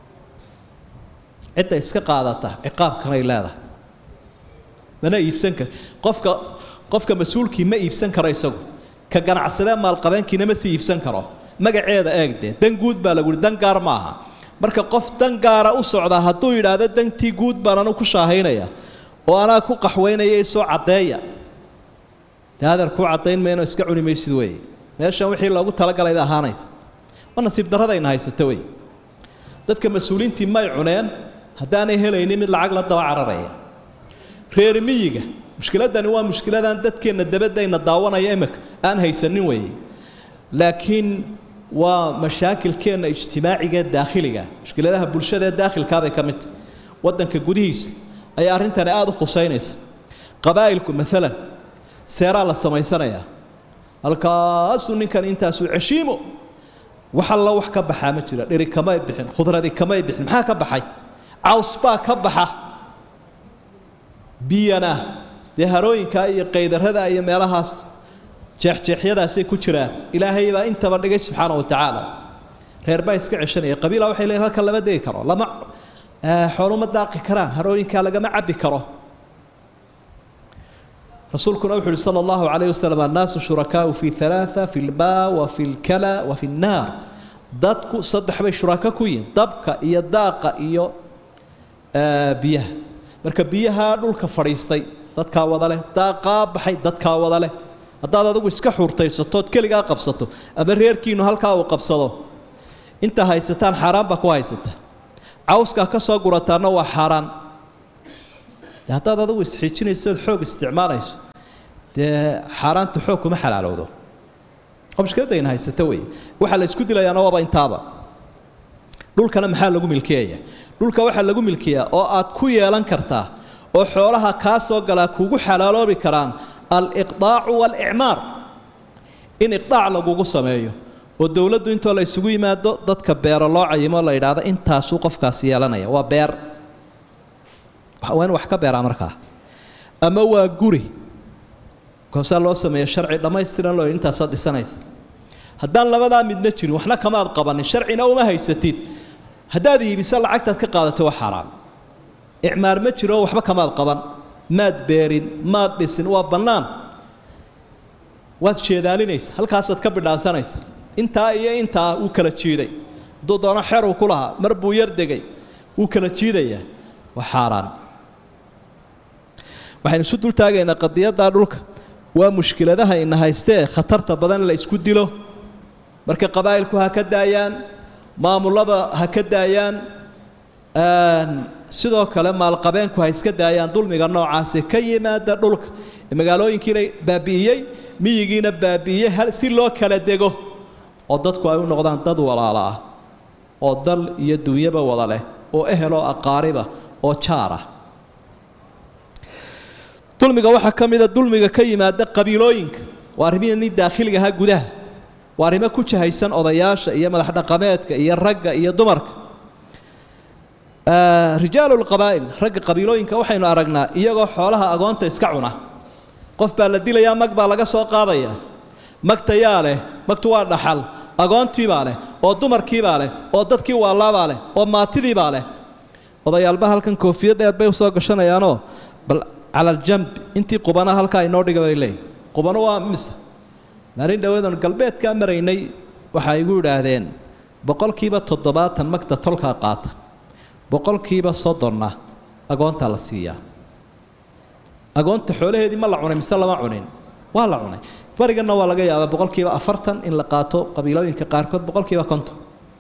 cidda iska qaadata ciqaabkanay leedahay mana iibsan kar qofka qofka mas-uulkii ma iibsan karo isagu ka ganacsadee maalqabeenkiina ma sii iibsan karo magaceeda eegdee dan guud baa lagu yihi dan gaar ma aha marka qof dan gaara u socdaa hadduu yidhaahdo dantii guud baan anu ku shaahaynaya oo anaa ku qaxwaynaya isoo caddeeya dee adeer kuu caddayn mayno iska cuni maysid weeye meeshan wixii loogu talagalay bay ahaanaysa waa nasiib darradayna haysato wey dadka mas-uuliintii may cuneen haddaanay helaynin mid lacag la daba cararaya reer miyiga mushkiladani waa mushkiladaan dadkeenna dabadayna daawanaya imika aan haysanin weeye laakiin waa mashaakilkeenna ijtimaaciga ee daakhiliga mushkiladaha bulshada ee daakhilkaabay ka mid tahay waddanka gudihiisa ayaa arrintani aada u khusaynaysa qabaa'ilku maalan seeraa la samaysanayaa halkaasuu ninkan intaasuu ceshiimo wax alla wax ka baxaa ma jira dheri kamay bixin khudradi kamay bixin maxaa ka baxay caws baa ka baxa biyana dee harooyinkaa iyo qaydarada iyo meelahaas jeexjeexyadaasay ku jiraan ilaahay baa intaba dhigay subxaana wa tacaala reer baa iska ceshanaya qabiila waxay leeyihin halkan lama degi karo lama xooluma daaqi karaan harooyinkaa lagama cabbi karo rasuulkuna wuxu uhi sala allahu calayh wasalam annaasu shurakaau fi halaaa fi lmaa wa fi lkala wa fi nnaar dadku saddex bay shuraka ku yihin dabka iyo daaqa iyo biyaha marka biyaha dhulka fadhiistay dadkaa wada leh daaqaa baxay dadkaa wada leh haddaad adigu iska xuurtaysatood keligaa qabsato ama reerkiinu halkaa uu qabsado inta haysataan xaaraan baa ku haysata cawskaa ka soo gurataana waa xaaraan de haddaad adigu isxiijinaysood xoog isticmaalayso dee xaaraantu xoog kuma xalaalowdo oo mushkiladayna haysata wey waxaa la isku dilayaana waaba intaaba dhulkana maxaa lagu milkiyaya dhulka waxaa lagu milkiyaa oo aad ku yeelan kartaa oo xoolaha kaa soo galaa kugu xalaaloobi karaan aliqdaacu waalicmaar in iqdaac lagugu sameeyo oo dowladdu intoo la isugu yimaado dadka beero loo cayimo la yidhaahdo intaasuu qofkaasi yeelanaya waa beer waa in wax ka beeraa markaa ama waa guri koosaa loo sameeya sharci dhammaystiran loo intaasaad dhisanaysa haddaan labadaa midna jirin waxna kamaad qabanin sharcina uma haysatid haddaad iibiso lacagtaad ka qaadato waa xaaraan icmaar ma jiro waxba kamaad qaban maad beerin maad dhisin waa bannaan waad sheedaalinaysa halkaasaad ka bidhaansanaysa intaa iyo intaa wuu kala jiiday hadduu doono xer uu ku lahaa mar buu yar degay wuu kala jiidayaa waa xaaraan waxaynu isu dul taagaynaa qadiyaddaa dhulka waa mushkiladaha ina haystee khatarta badan in la isku dilo marka qabaa'ilku ha ka daayaan maamulada ha ka daayaan sidoo kale maalqabeenku ha iska daayaan dulmiga noocaasi ka yimaada dhulka magaalooyinkiina baabi'iyey miyigiina baabi'iyey si loo kala dego oo dadku ay u noqdaan dad walaala ah oo dal iyo dunyaba wada leh oo ehel oo aqaariba oo jaar ah dulmiga waxaa ka mida dulmiga ka yimaada qabiilooyinka waa arrimihii daakhiliga ahaa gudaha waa arrimo ku jahaysan odayaasha iyo madax dhaqameedka iyo ragga iyo dumarka rijaalu lqabaa'il ragga qabiilooyinka waxaynu aragnaa iyagoo xoolaha agoonta iska cuna qof baa la dilayaa mag baa laga soo qaadayaa magtayaa leh magtu waa dhaxal agoontiibaa leh oo dumarkiibaa leh oo dadkii waalaabaa leh oo maatidiibaa leh odayaalba halkan koofiya dheer bay usoo gashanayaanoo bal cala aljamb intii qubana halkaa inoo dhiga bay leeyihin qubano waa mise maalin dhaweedan galbeedkaa maraynay waxay igu yidhaahdeen boqolkiiba toddobaatan magta tolkaa qaata boqolkiiba soddonna agoontaa la siiyaa agoonta xoolaheedii ma la cunay mise lama cunin waa la cunay bariganna waa laga yaabaa boqolkiiba afartan in la qaato qabiilooyinka qaarkood boqolkiiba konton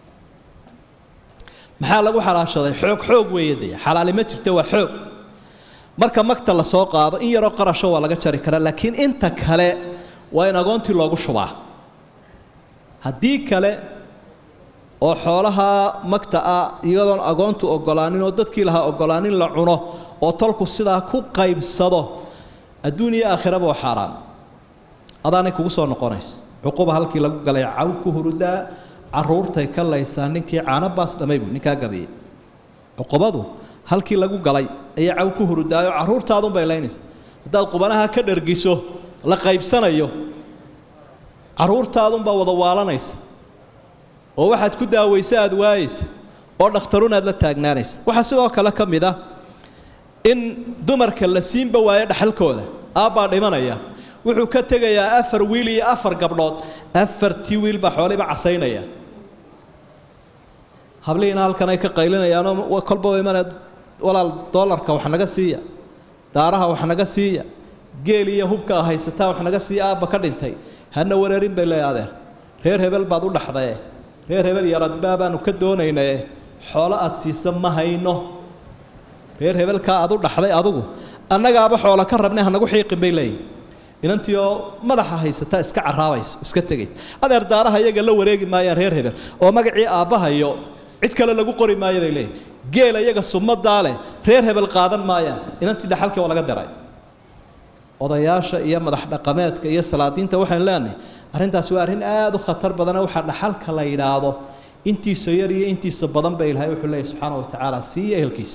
maxaa lagu xalaashaday xoog xoog weeye dee xalaali ma jirta waa xoog marka magta la soo qaado in yaroo qarasho waa laga jari karaa laakiin inta kale waa in agoontii loogu shubaa haddii kale oo xoolaha magta ah iyadoon agoontu ogolaanin oo dadkii lahaa ogolaanin la cuno oo tolku sidaa ku qaybsado adduun iyo aakhiraba waa xaaraan adaanay kugu soo noqonaysa cuquba halkii lagu galay caw ku hurudaa caruurtay ka laysaa ninkii caano baas dhamay buu ninkaa gabiyey cuqubadu halkii lagu galay ayay caw ku hurudaayo carruurtaadunbay laynaysa haddaad qubanaha ka dhargiso la qaybsanayo carruurtaadunbaa wada waalanaysa oo waxaad ku daawaysa aada waayeysa oo dhakhtarun aad la taagnaanaysa waxaa sidoo kale ka mid ah in dumarka la siinba waayo dhaxalkooda aabbaa dhimanaya wuxuu ka tegayaa afar wiil iyo afar gabdhood afartii wiil baa xooliba casaynaya hablihiina halkan ay ka qaylinayaanoo kolba imana walaal doolarka wax naga siiya daaraha wax naga siiya geel iyo hubka haysataa wax naga siiya aabba ka dhintay hana wareerin bay leeya adeer reer hebel baad u dhaxdaye reer hebel yaradbaa baanu ka doonaynaye xoolo aad siisa ma hayno reer hebelkaa aad u dhaxday adugu annagaaba xoolo ka rabnay hanagu xiiqin bay leeyihin inantii oo madaxa haysataa iska caraabayso iska tegaysa adeer daaraha iyaga la wareegi maayaan reer hebel oo magacii aabbahayo cid kale lagu qori maayo bay leeyihin geel iyaga sumadaa leh reer hebel qaadan maayaan inantii dhaxalkii waa laga diray odayaasha iyo madax dhaqameedka iyo salaadiinta waxaan leenahay arrintaas waa arrin aada u khatar badana waxaa dhaxalka la yidhaahdo intiisa yar iyo intiisa badan ba ilahay wuxuu leeyahy subxaana wa tacaala siiya ehelkiisa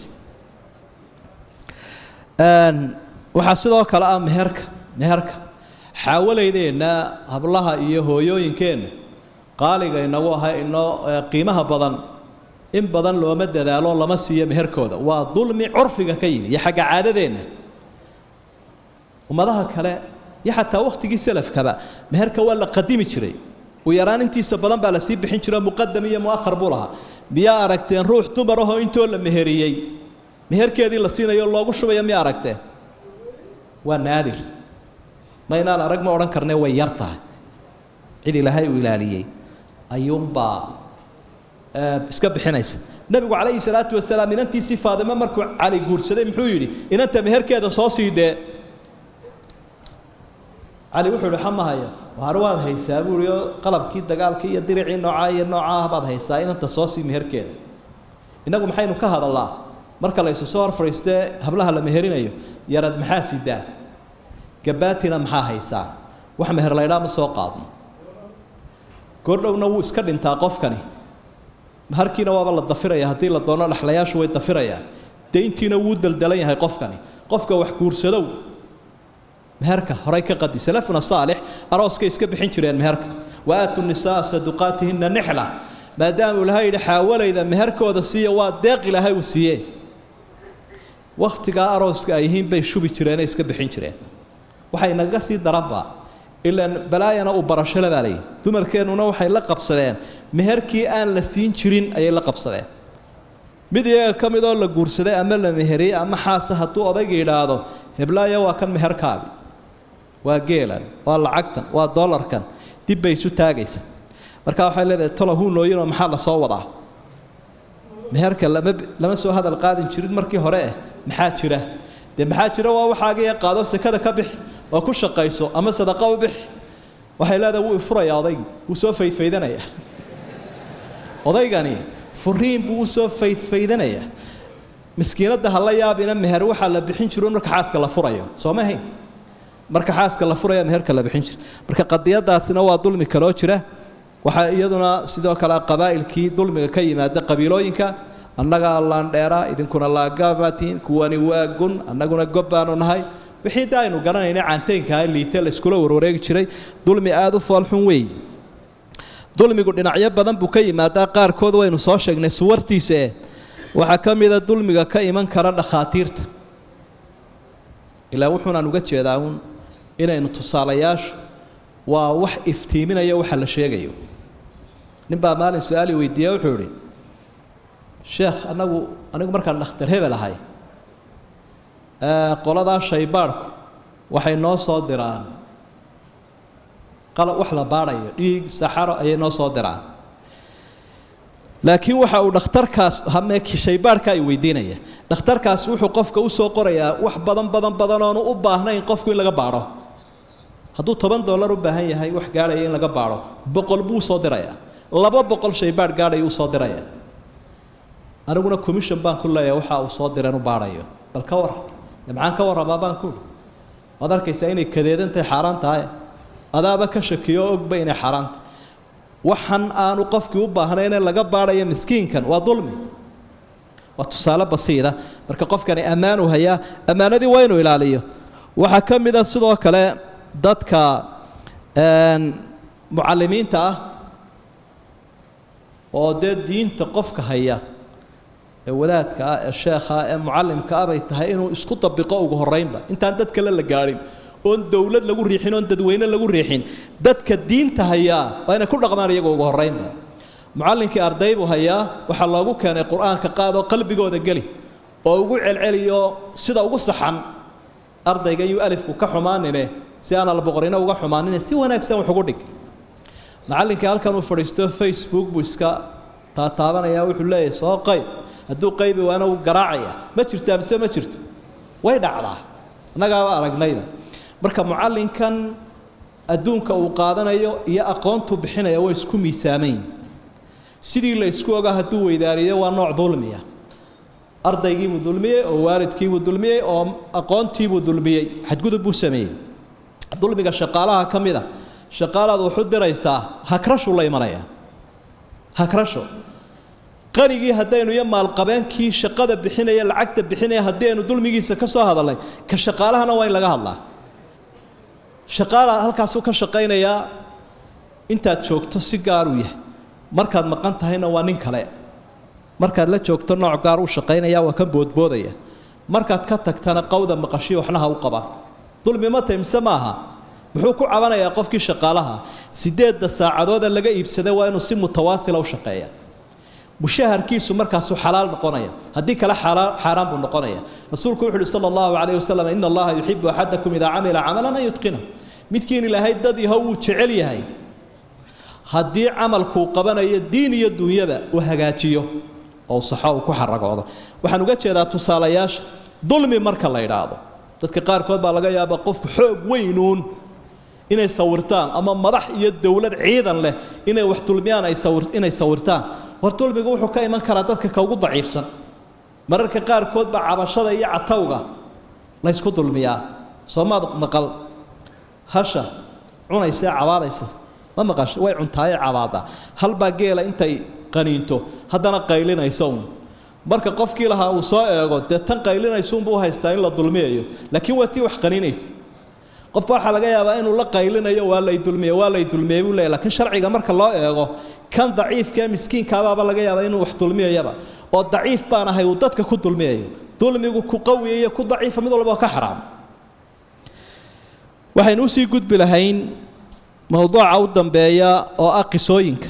waxaa sidoo kale ah meherka meherka xaawalaydeenna hablaha iyo hooyooyinkeenna qaaliga inagu aha inoo qiimaha badan in badan looma dadaalo lama siiyo meherkooda waa dulmi curfiga ka yimi iyo xagga caadadeenna ummadaha kale iyo xataa wakhtigii salafkaba meherka waa la qadimi jiray u yaraan intiisa badan baa lasii bixin jiro muqadam iyo muahar buu lahaa miyaa aragteen ruux dumar ahoo intoo la meheriyey meherkeedii la siinayo loogu shubaya miyaa aragteen waa naadir ma inaan arag ma odhan karne way yar tahay cid ilaahay uu ilaaliyey ayuunbaa iska bixinaysa nebigu calayhi salaatu wasalaam inantiisii faadimo markuu cali guursaday muxuu yidhi inanta meherkeeda soo sii dhee cali wuxuu ihi xamahaya waar waad haysaa buu ihi oo qalabkii dagaalkii iyo diricii noocaa iyo noocaa ah baad haysaa inanta soo sii meherkeeda innagu maxaynu ka hadallaa marka la isu soo hor fadhiistee hablaha la meherinayo yarad maxaa sidaa gabaatina maxaa haysaa wax meher laydhaa ma soo qaadno goordhowna wuu iska dhintaa qofkani harkiina waaba la dafiraya haddii la doono dhexlayaashu way dafirayaan dayntiina wuu daldalan yahay qofkani qofka wax guursadow meherka horay ka qadi salafuna saalix arooskay iska bixin jireen meherka wa aatu nisaa saduqaatihina nixla maadaama ilahay yidhi xaawalayda meherkooda siiya waa deeq ilaahay uu siiyee wakhtigaa arooska ay yihiin bay shubi jireenay iska bixin jireen waxay naga sii daranba ilaan balaayana uu barashole baa layidhi dumarkeennuna waxay la qabsadeen meherkii aan la siin jirin ayay la qabsadeen mid iyaga ka midoo la guursaday ama la meheriyey ama xaasa hadduu odayga yidhaahdo heblaayo waa kan meherkaagi waa geelan waa lacagtan waa dollarkan dib bay isu taagaysa markaa waxay leedahay tolo huunooyinoo maxaa la soo wadaa meherka lama lama soo hadal qaadin jirin markii hore eh maxaa jira dee maxaa jira waa waxaagiiya qaado sekada ka bixi oo ku shaqayso ama sadaqa u bixi waxay leedahay wuu ifurayaa odaygii wuu soo faydfaydanaya odaygani furiin buu usoo faydfaydanayaa miskiinadda ha la yaabina meher waxaa la bixin jiro marka xaaska la furayo soo ma ahayn marka xaaska la furaya meherka la bixin jiro marka qadiyadaasina waa dulmi kaloo jira waxaa iyaduna sidoo kale qabaa'ilkii dulmiga ka yimaada qabiilooyinka annagaa laandheera idinkuna laagaabatiin kuwani waa gun annaguna gob baanu nahay wixii da aynu garanayna caanteynkaa liite la iskula warwareegi jiray dulmi aada u foolxun weey dulmigu dhinacyo badan buu ka yimaadaa qaarkood waynu soo sheegnay suwartiisae waxaa ka mida dulmiga ka iman kara dhakhaatiirta ilaa wuxuunaan uga jeedaa uun inaynu tusaalayaashu waa wax iftiiminaya waxa la sheegayo nin baa maalin su-aali weydiiye wuxuu idhi sheekh anagu anigu markaan dhakhtar hebel ahay qoladaa shaybaadhku waxay noo soo diraan qalab wax la baadhayo dhiig saxaro ayay noo soo diraan laakiin waxa uu dhakhtarkaas hame shaybaadhka ay weydiinaya dhakhtarkaasi wuxuu qofka u soo qorayaa wax badan badan badan oonu u baahnayn qofku in laga baadho hadduu toban dollar u baahan yahay wax gaadhaya in laga baadho boqol buu usoo dirayaa laba boqol shaybaadh gaadhaya usoo diraya aniguna commission baan ku leeyahay waxa uu soo direen u baadhayo bal ka war maxaan ka warramaa baan ku waad arkaysaa inay kadeedan tahay xaaraan tahay adaaba ka shakiyo oo ogba inay xaaraan tahay waxan aanu qofkii u baahnayne laga baadhaya miskiinkan waa dulmi waa tusaale basiida marka qofkani ammaanu hayaa ammaanadii waa inuu ilaaliyo waxaa ka mid a sidoo kale dadka mucalimiinta ah oo dee diinta qofka haya ee wadaadka ah ee sheekha ah ee mucalimka ah bay tahay inuu isku dabiqo ugu horeynba intaan dad kale la gaadhin oon dowlad lagu riixin oon dadweyne lagu riixin dadka diinta hayaa waa inay ku dhaqmaan iyaga ugu horeynba mucallinkii arday buu hayaa waxaa loogu keenay qur-aanka qaadoo qalbigooda geli oo ugu celceliyo sida ugu saxan ardayga yuu alifku ka xumaanine si aan alboqorina uga xumaanine si wanaagsan wax ugu dhig macallinkii halkan uu fadhiisto facebook buu iska taataabanaya wuxuu leeyahay soo qayb hadduu qaybi waana uu garaacaya ma jirtaa mise ma jirto way dhacdaa annagaaba aragnayda marka mucallinkan adduunka uu qaadanayo iyo aqoontuu bixinaya way isku miisaamayn sidii la isku ogaa hadduu weydaariyo waa nooc dulmiya ardaygiibuu dulmiyey oo waalidkiibuu dulmiyey oo aqoontiibuu dulmiyey xadgudub buu sameeyey dulmiga shaqaalaha ka mid a shaqaalaad wuxu diraysaa hakrashuu la imanaya hakrasho qanigii haddaynu iyo maalqabeenkii shaqada bixinaya lacagta bixinaya haddii aynu dulmigiisa ka soo hadalnay ka shaqaalahana waa in laga hadlaa shaqaala halkaasuu ka shaqaynayaa intaad joogto si gaar uu yahay markaad maqan tahayna waa nin kale markaad la joogto nooc gaar uu shaqaynaya waa kan boodboodaya markaad ka tagtana qawda maqashiyo waxna ha u qabaan dulmi ma tahy mise maaha muxuu ku cabanayaa qofkii shaqaalaha sideedda saacadooda laga iibsaday waa inuu si mutawaasila u shaqeeya mushaharkiisu markaasuu xalaal noqonaya haddii kale xaaraan buu noqonaya rasuulku wuxu uhi sala allahu calayh wasalam ina allaha yuxibu axadakum idaa camila camalan an yutqina midkiin ilaahay dad yaho wuu jecel yahay haddii camalkuu qabanayo diin iyo dunyaba uu hagaajiyo oo saxo uu ku xaragoodo waxaan uga jeedaa tusaalayaasha dulmi marka la idhaahdo dadka qaarkood baa laga yaabaa qofku xoog weynuun inay sawirtaan ama madax iyo dowlad ciidan leh inay wax dulmiyaan ay sawir inay sawirtaan war dulmigu wuxuu ka iman karaa dadka ka ugu daciifsan mararka qaarkood baa cabashada iyo catawga la ysku dulmiyaa soomaad maqal hasha cunaysa cabaadaysa ma maqasho way cuntaaye cabaadaa halbaa geela intay qaniinto haddana qaylinaysa un marka qofkii lahaa uu soo eego dee tan qaylinaysuunbuu haystaa in la dulmiyayo laakiin waa tii wax qaniinaysa qofka waxaa laga yaabaa inuu la qaylinayo waa lay dulmiye waa lay dulmiyey buu leeyahy lakiin sharciga marka loo eego kan daciifka ee miskiinkaabaaba laga yaabaa inuu wax dulmiyayaba oo daciif baan ahay uu dadka ku dulmiyayo dulmigu ku qawiya iyo ku daciifa mid walba oo ka xaraam waxaynu usii gudbi lahayn mowduuca u dambeeya oo ah qisooyinka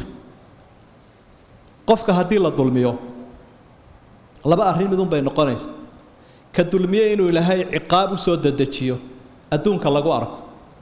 qofka haddii la dulmiyo laba arrin midun bay noqonaysa ka dulmiye inuu ilaahay ciqaab u soo dedejiyo adduunka lagu arko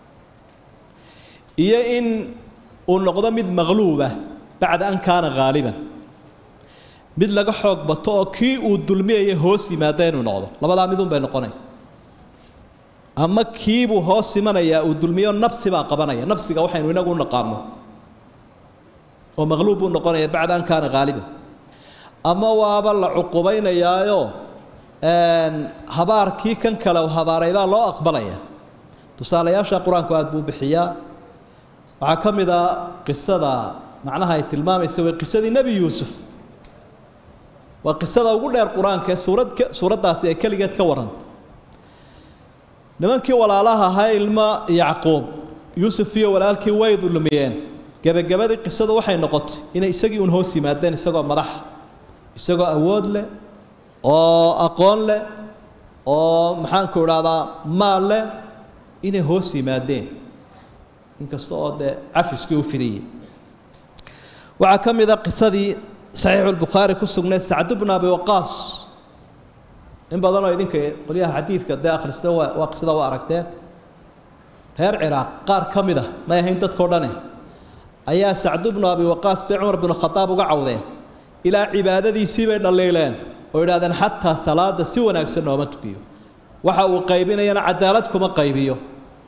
iyo in uu noqdo mid maqluubah bacda an kaana haaliban mid laga xoog bato oo kii uu dulmiyaya hoos yimaada inuu noqdo labadaa midun bay noqonaysa ama kiibuu hoos imanayaa uu dulmiyo nabsi baa qabanaya nabsiga waxaynu inagu u naqaano oo maqluub buu noqonaya bacda an kaana haaliban ama waaba la cuqubaynayaayo habaarkii kan kale u habaaray baa loo aqbalaya tusaalayaasha qur-aanku aada buu bixiyaa waxaa ka mid a qisada macnaha ay tilmaamaysa way qisadii nebi yuusuf waa qisada ugu dheer qur-aanka ee suurad suuraddaasi ay keligeed ka warrantay nimankii walaalaha ahaa ilmo yacquub yuusuf iyo walaalkii way dulmiyeen gebagabadii qisadu waxay noqotay inay isagii un hoos yimaadeen isagoo madaxa isagoo awood leh oo aqoon leh oo maxaanku idhahdaa maal leh inay hoos yimaadeen inkasta oo dee cafiskii u fidiyey waxaa ka mid a qisadii saxiixulbukhaari ku sugnayd sacdu bnu abi waqaas in badanoo idinka qolyaha xadiidka dee akhrista waa waa qisada waa aragteen reer ciraaq qaar ka mid a may ahayn dadkao dhane ayaa sacdu bnu abi waqaas bay cumar binu khadaab uga cawdeen ilaa cibaadadiisii bay dhaliileen oo idhahdeen xataa salaada si wanaagsan nooma tukiyo waxa uu qaybinayana cadaalad kuma qaybiyo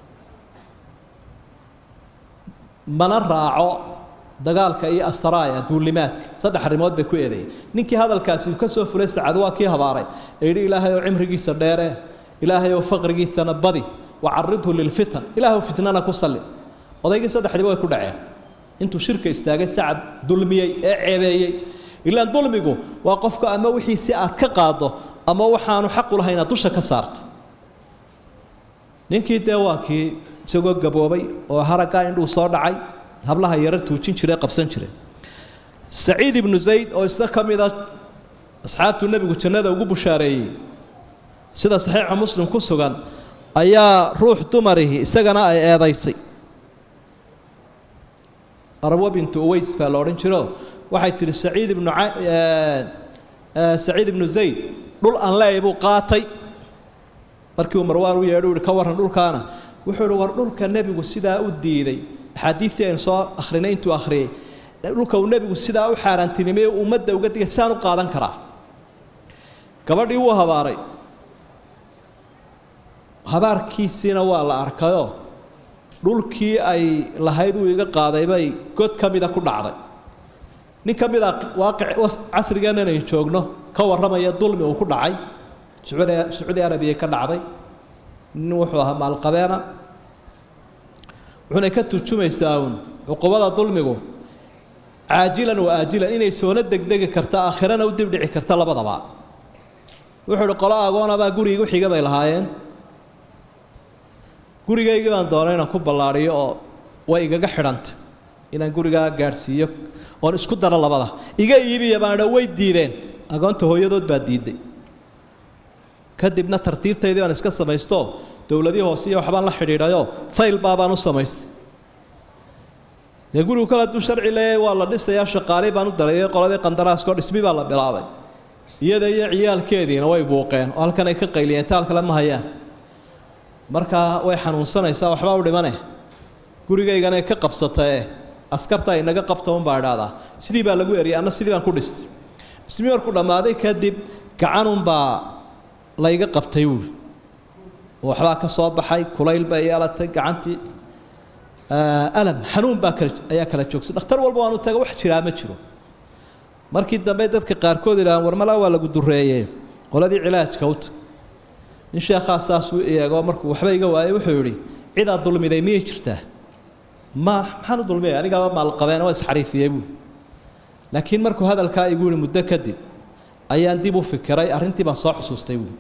mana raaco dagaalka iyo astaraaya duulimaadka saddex arrimood bay ku eedeeyeen ninkii hadalkaasi ka soo fulay sacad waa kii habaaray ee yidhi ilaahay oo cimrigiisa dheere ilaahay oo faqrigiisana badi wacaridhu lilfitan ilaahu fitnana ku salli odaygii saddexdiiba way ku dhaceen intuu shirka istaagay sacad dulmiyey ee ceebeeyey ilaan dulmigu waa qofka ama wixiisi aad ka qaado ama waxaanu xaqu lahayn inaad dusha ka saarto ninkii dee waa kii isagoo gaboobay oo haraggaa indhuu soo dhacay hablaha yaro tuujin jiray qabsan jiray saciid ibnu zayd oo isna ka mid a asxaabtuu nebigu jannada ugu bushaareeyey sida saxiixa muslim ku sugan ayaa ruux dumarihi isagana ay eedaysay arwa bintu uways baa la odhan jiro waxay tihi saciid ibnu saciid ibnu zayd dhul aan leeyahay buu qaatay markii uu marwaan u yeedhu yihi ka warran dhulkaana wuxuu ihi war dhulka nebigu sidaa u diiday axaadiistii aynu soo akhrinay intuu akhriyey dhulka uu nebigu sidaa u xaaraantinimeeye ummadda uga digay sidaan u qaadan karaa gabadhii wuu habaaray habaarkiisiina waa la arkayoo dhulkii ay lahayd uu iga qaaday bay god ka mida ku dhacday nin ka mid a waaqic casrigan inaynu joogno ka warramaya dulmi uu ku dhacay sacuudi sacuudi arabiya ka dhacday nin wuxuu ahaa maalqabeena wuxuuna ka turjumaysaa uun cuqubada dulmigu caajilan wa aajilan inay soona degdegi karta aakhirana u dibdhici karta labadaba wuxuu ihi qolo agoonabaa guriga u xiga bay lahaayeen gurigaygii baan doonay inaan ku ballaadhiyo oo way igaga xidhantay inaan gurigaa gaadhsiiyo oon isku daro labada iga iibiya baan idha way diideen agoonta hooyadood baa diiday kadibna tartiibtaydii baan iska samaysto dowladii hoose iyo waxbaan la xidhiidhayoo fayl baabaan u samaystay dee gurigu kale hadduu sharci leeyahay waa la dhisayaa shaqaalii baan u darayay qoladii qandaraaskoo dhismi baa la bilaabay iyada iyo ciyaalkeediina way buuqeen oo halkan ay ka qayliyeen taal kale ma hayaan markaa way xanuunsanaysaa waxbaa u dhimane gurigaygana ka qabsatae askarta inaga qabta unbaa idhaahdaa sidii baa lagu eriyay anna sidii baan ku dhistay dhismi markuu dhammaaday kadib gacanunbaa layga qabtay buuri waxbaa ka soo baxay kulayl bay yeelatay gacantii alam xanuun baa kala ayaa kala joogsay dhakhtar walba waanu taga wax jiraa ma jiro markii dambe dadka qaarkood idhahaan warmalaa waa lagu dureeyey qoladii cilaajka u tag nin sheekhaa saasuu eego markuu waxba iga waayay wuxuu yidhi cidaa dulmiday miyay jirtaa ma maxaan u dulmiyay anigaaba maalqabeen waa isxariifiyey buui laakiin markuu hadalkaa igu yihi muddo kadib ayaan dib u fikiray arrintii baan soo xusuustay buui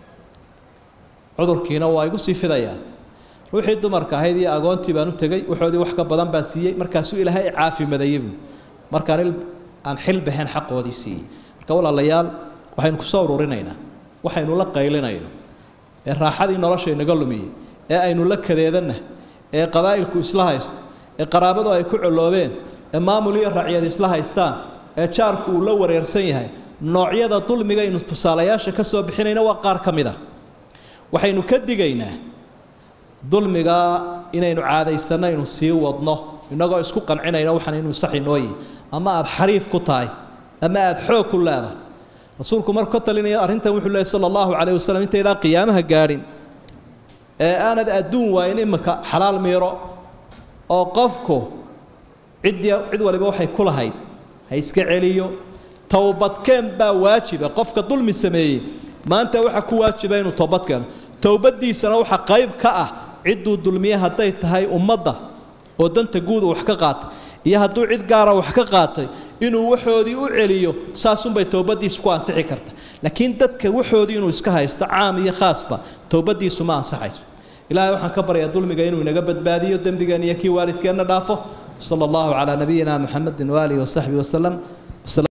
cudurkiina waa igu sii fidayaa ruuxii dumarka ahayd iyo agoontii baan u tegey waxoodii wax ka badan baan siiyey markaasuu ilaahay caafimadeeyey buui markaan aan xil baxeen xaqoodii siiyey marka walaalayaal waxaynu kusoo ururinaynaa waxaynu la qaylinayno ee raaxadii nolosha inaga lumiyey ee aynu la kadeedanna ee qabaa'ilku isla haysto ee qaraabadu ay ku coloobeen ee maamul iyo racyad isla haystaan ee jaarku uu la wareersan yahay noocyada dulmigaynu tusaalayaasha ka soo bixinayna waa qaar ka mid a waxaynu ka digaynaa dulmigaa inaynu caadaysanno aynu sii wadno innagoo isku qancinayno waxaan inuu sax inooyi ama aada xariif ku tahay ama aada xoog ku leedahay rasuulku markuu ka talinayo arrintan wuxuu leehay sala allahu calayh wasalam intaydaan qiyaamaha gaadhin ee aanad adduun waayin imika xalaal miiro oo qofku ciddii cid waliba waxay ku lahayd ha iska celiyo towbadkeen baa waajiba qofka dulmi sameeyey maanta waxaa ku waajiba inuu toobad keeno towbaddiisana waxaa qayb ka ah cidduu dulmiye hadday tahay ummadda oo danta guuda wax ka qaatay iyo hadduu cid gaara wax ka qaatay inuu waxoodii u celiyo saasunbay towbadiisu ku ansixi karta laakiin dadka waxoodii inuu iska haysto caam iyo khaasba towbadiisu ma ansaxayso ilaahay waxaan ka baryaa dulmiga inuu inaga badbaadiyo dembigeen iyo kii waalidkeenna dhaafo sala allahu calaa nabiyina muxamedin waaalihi wasaxbihi wasalam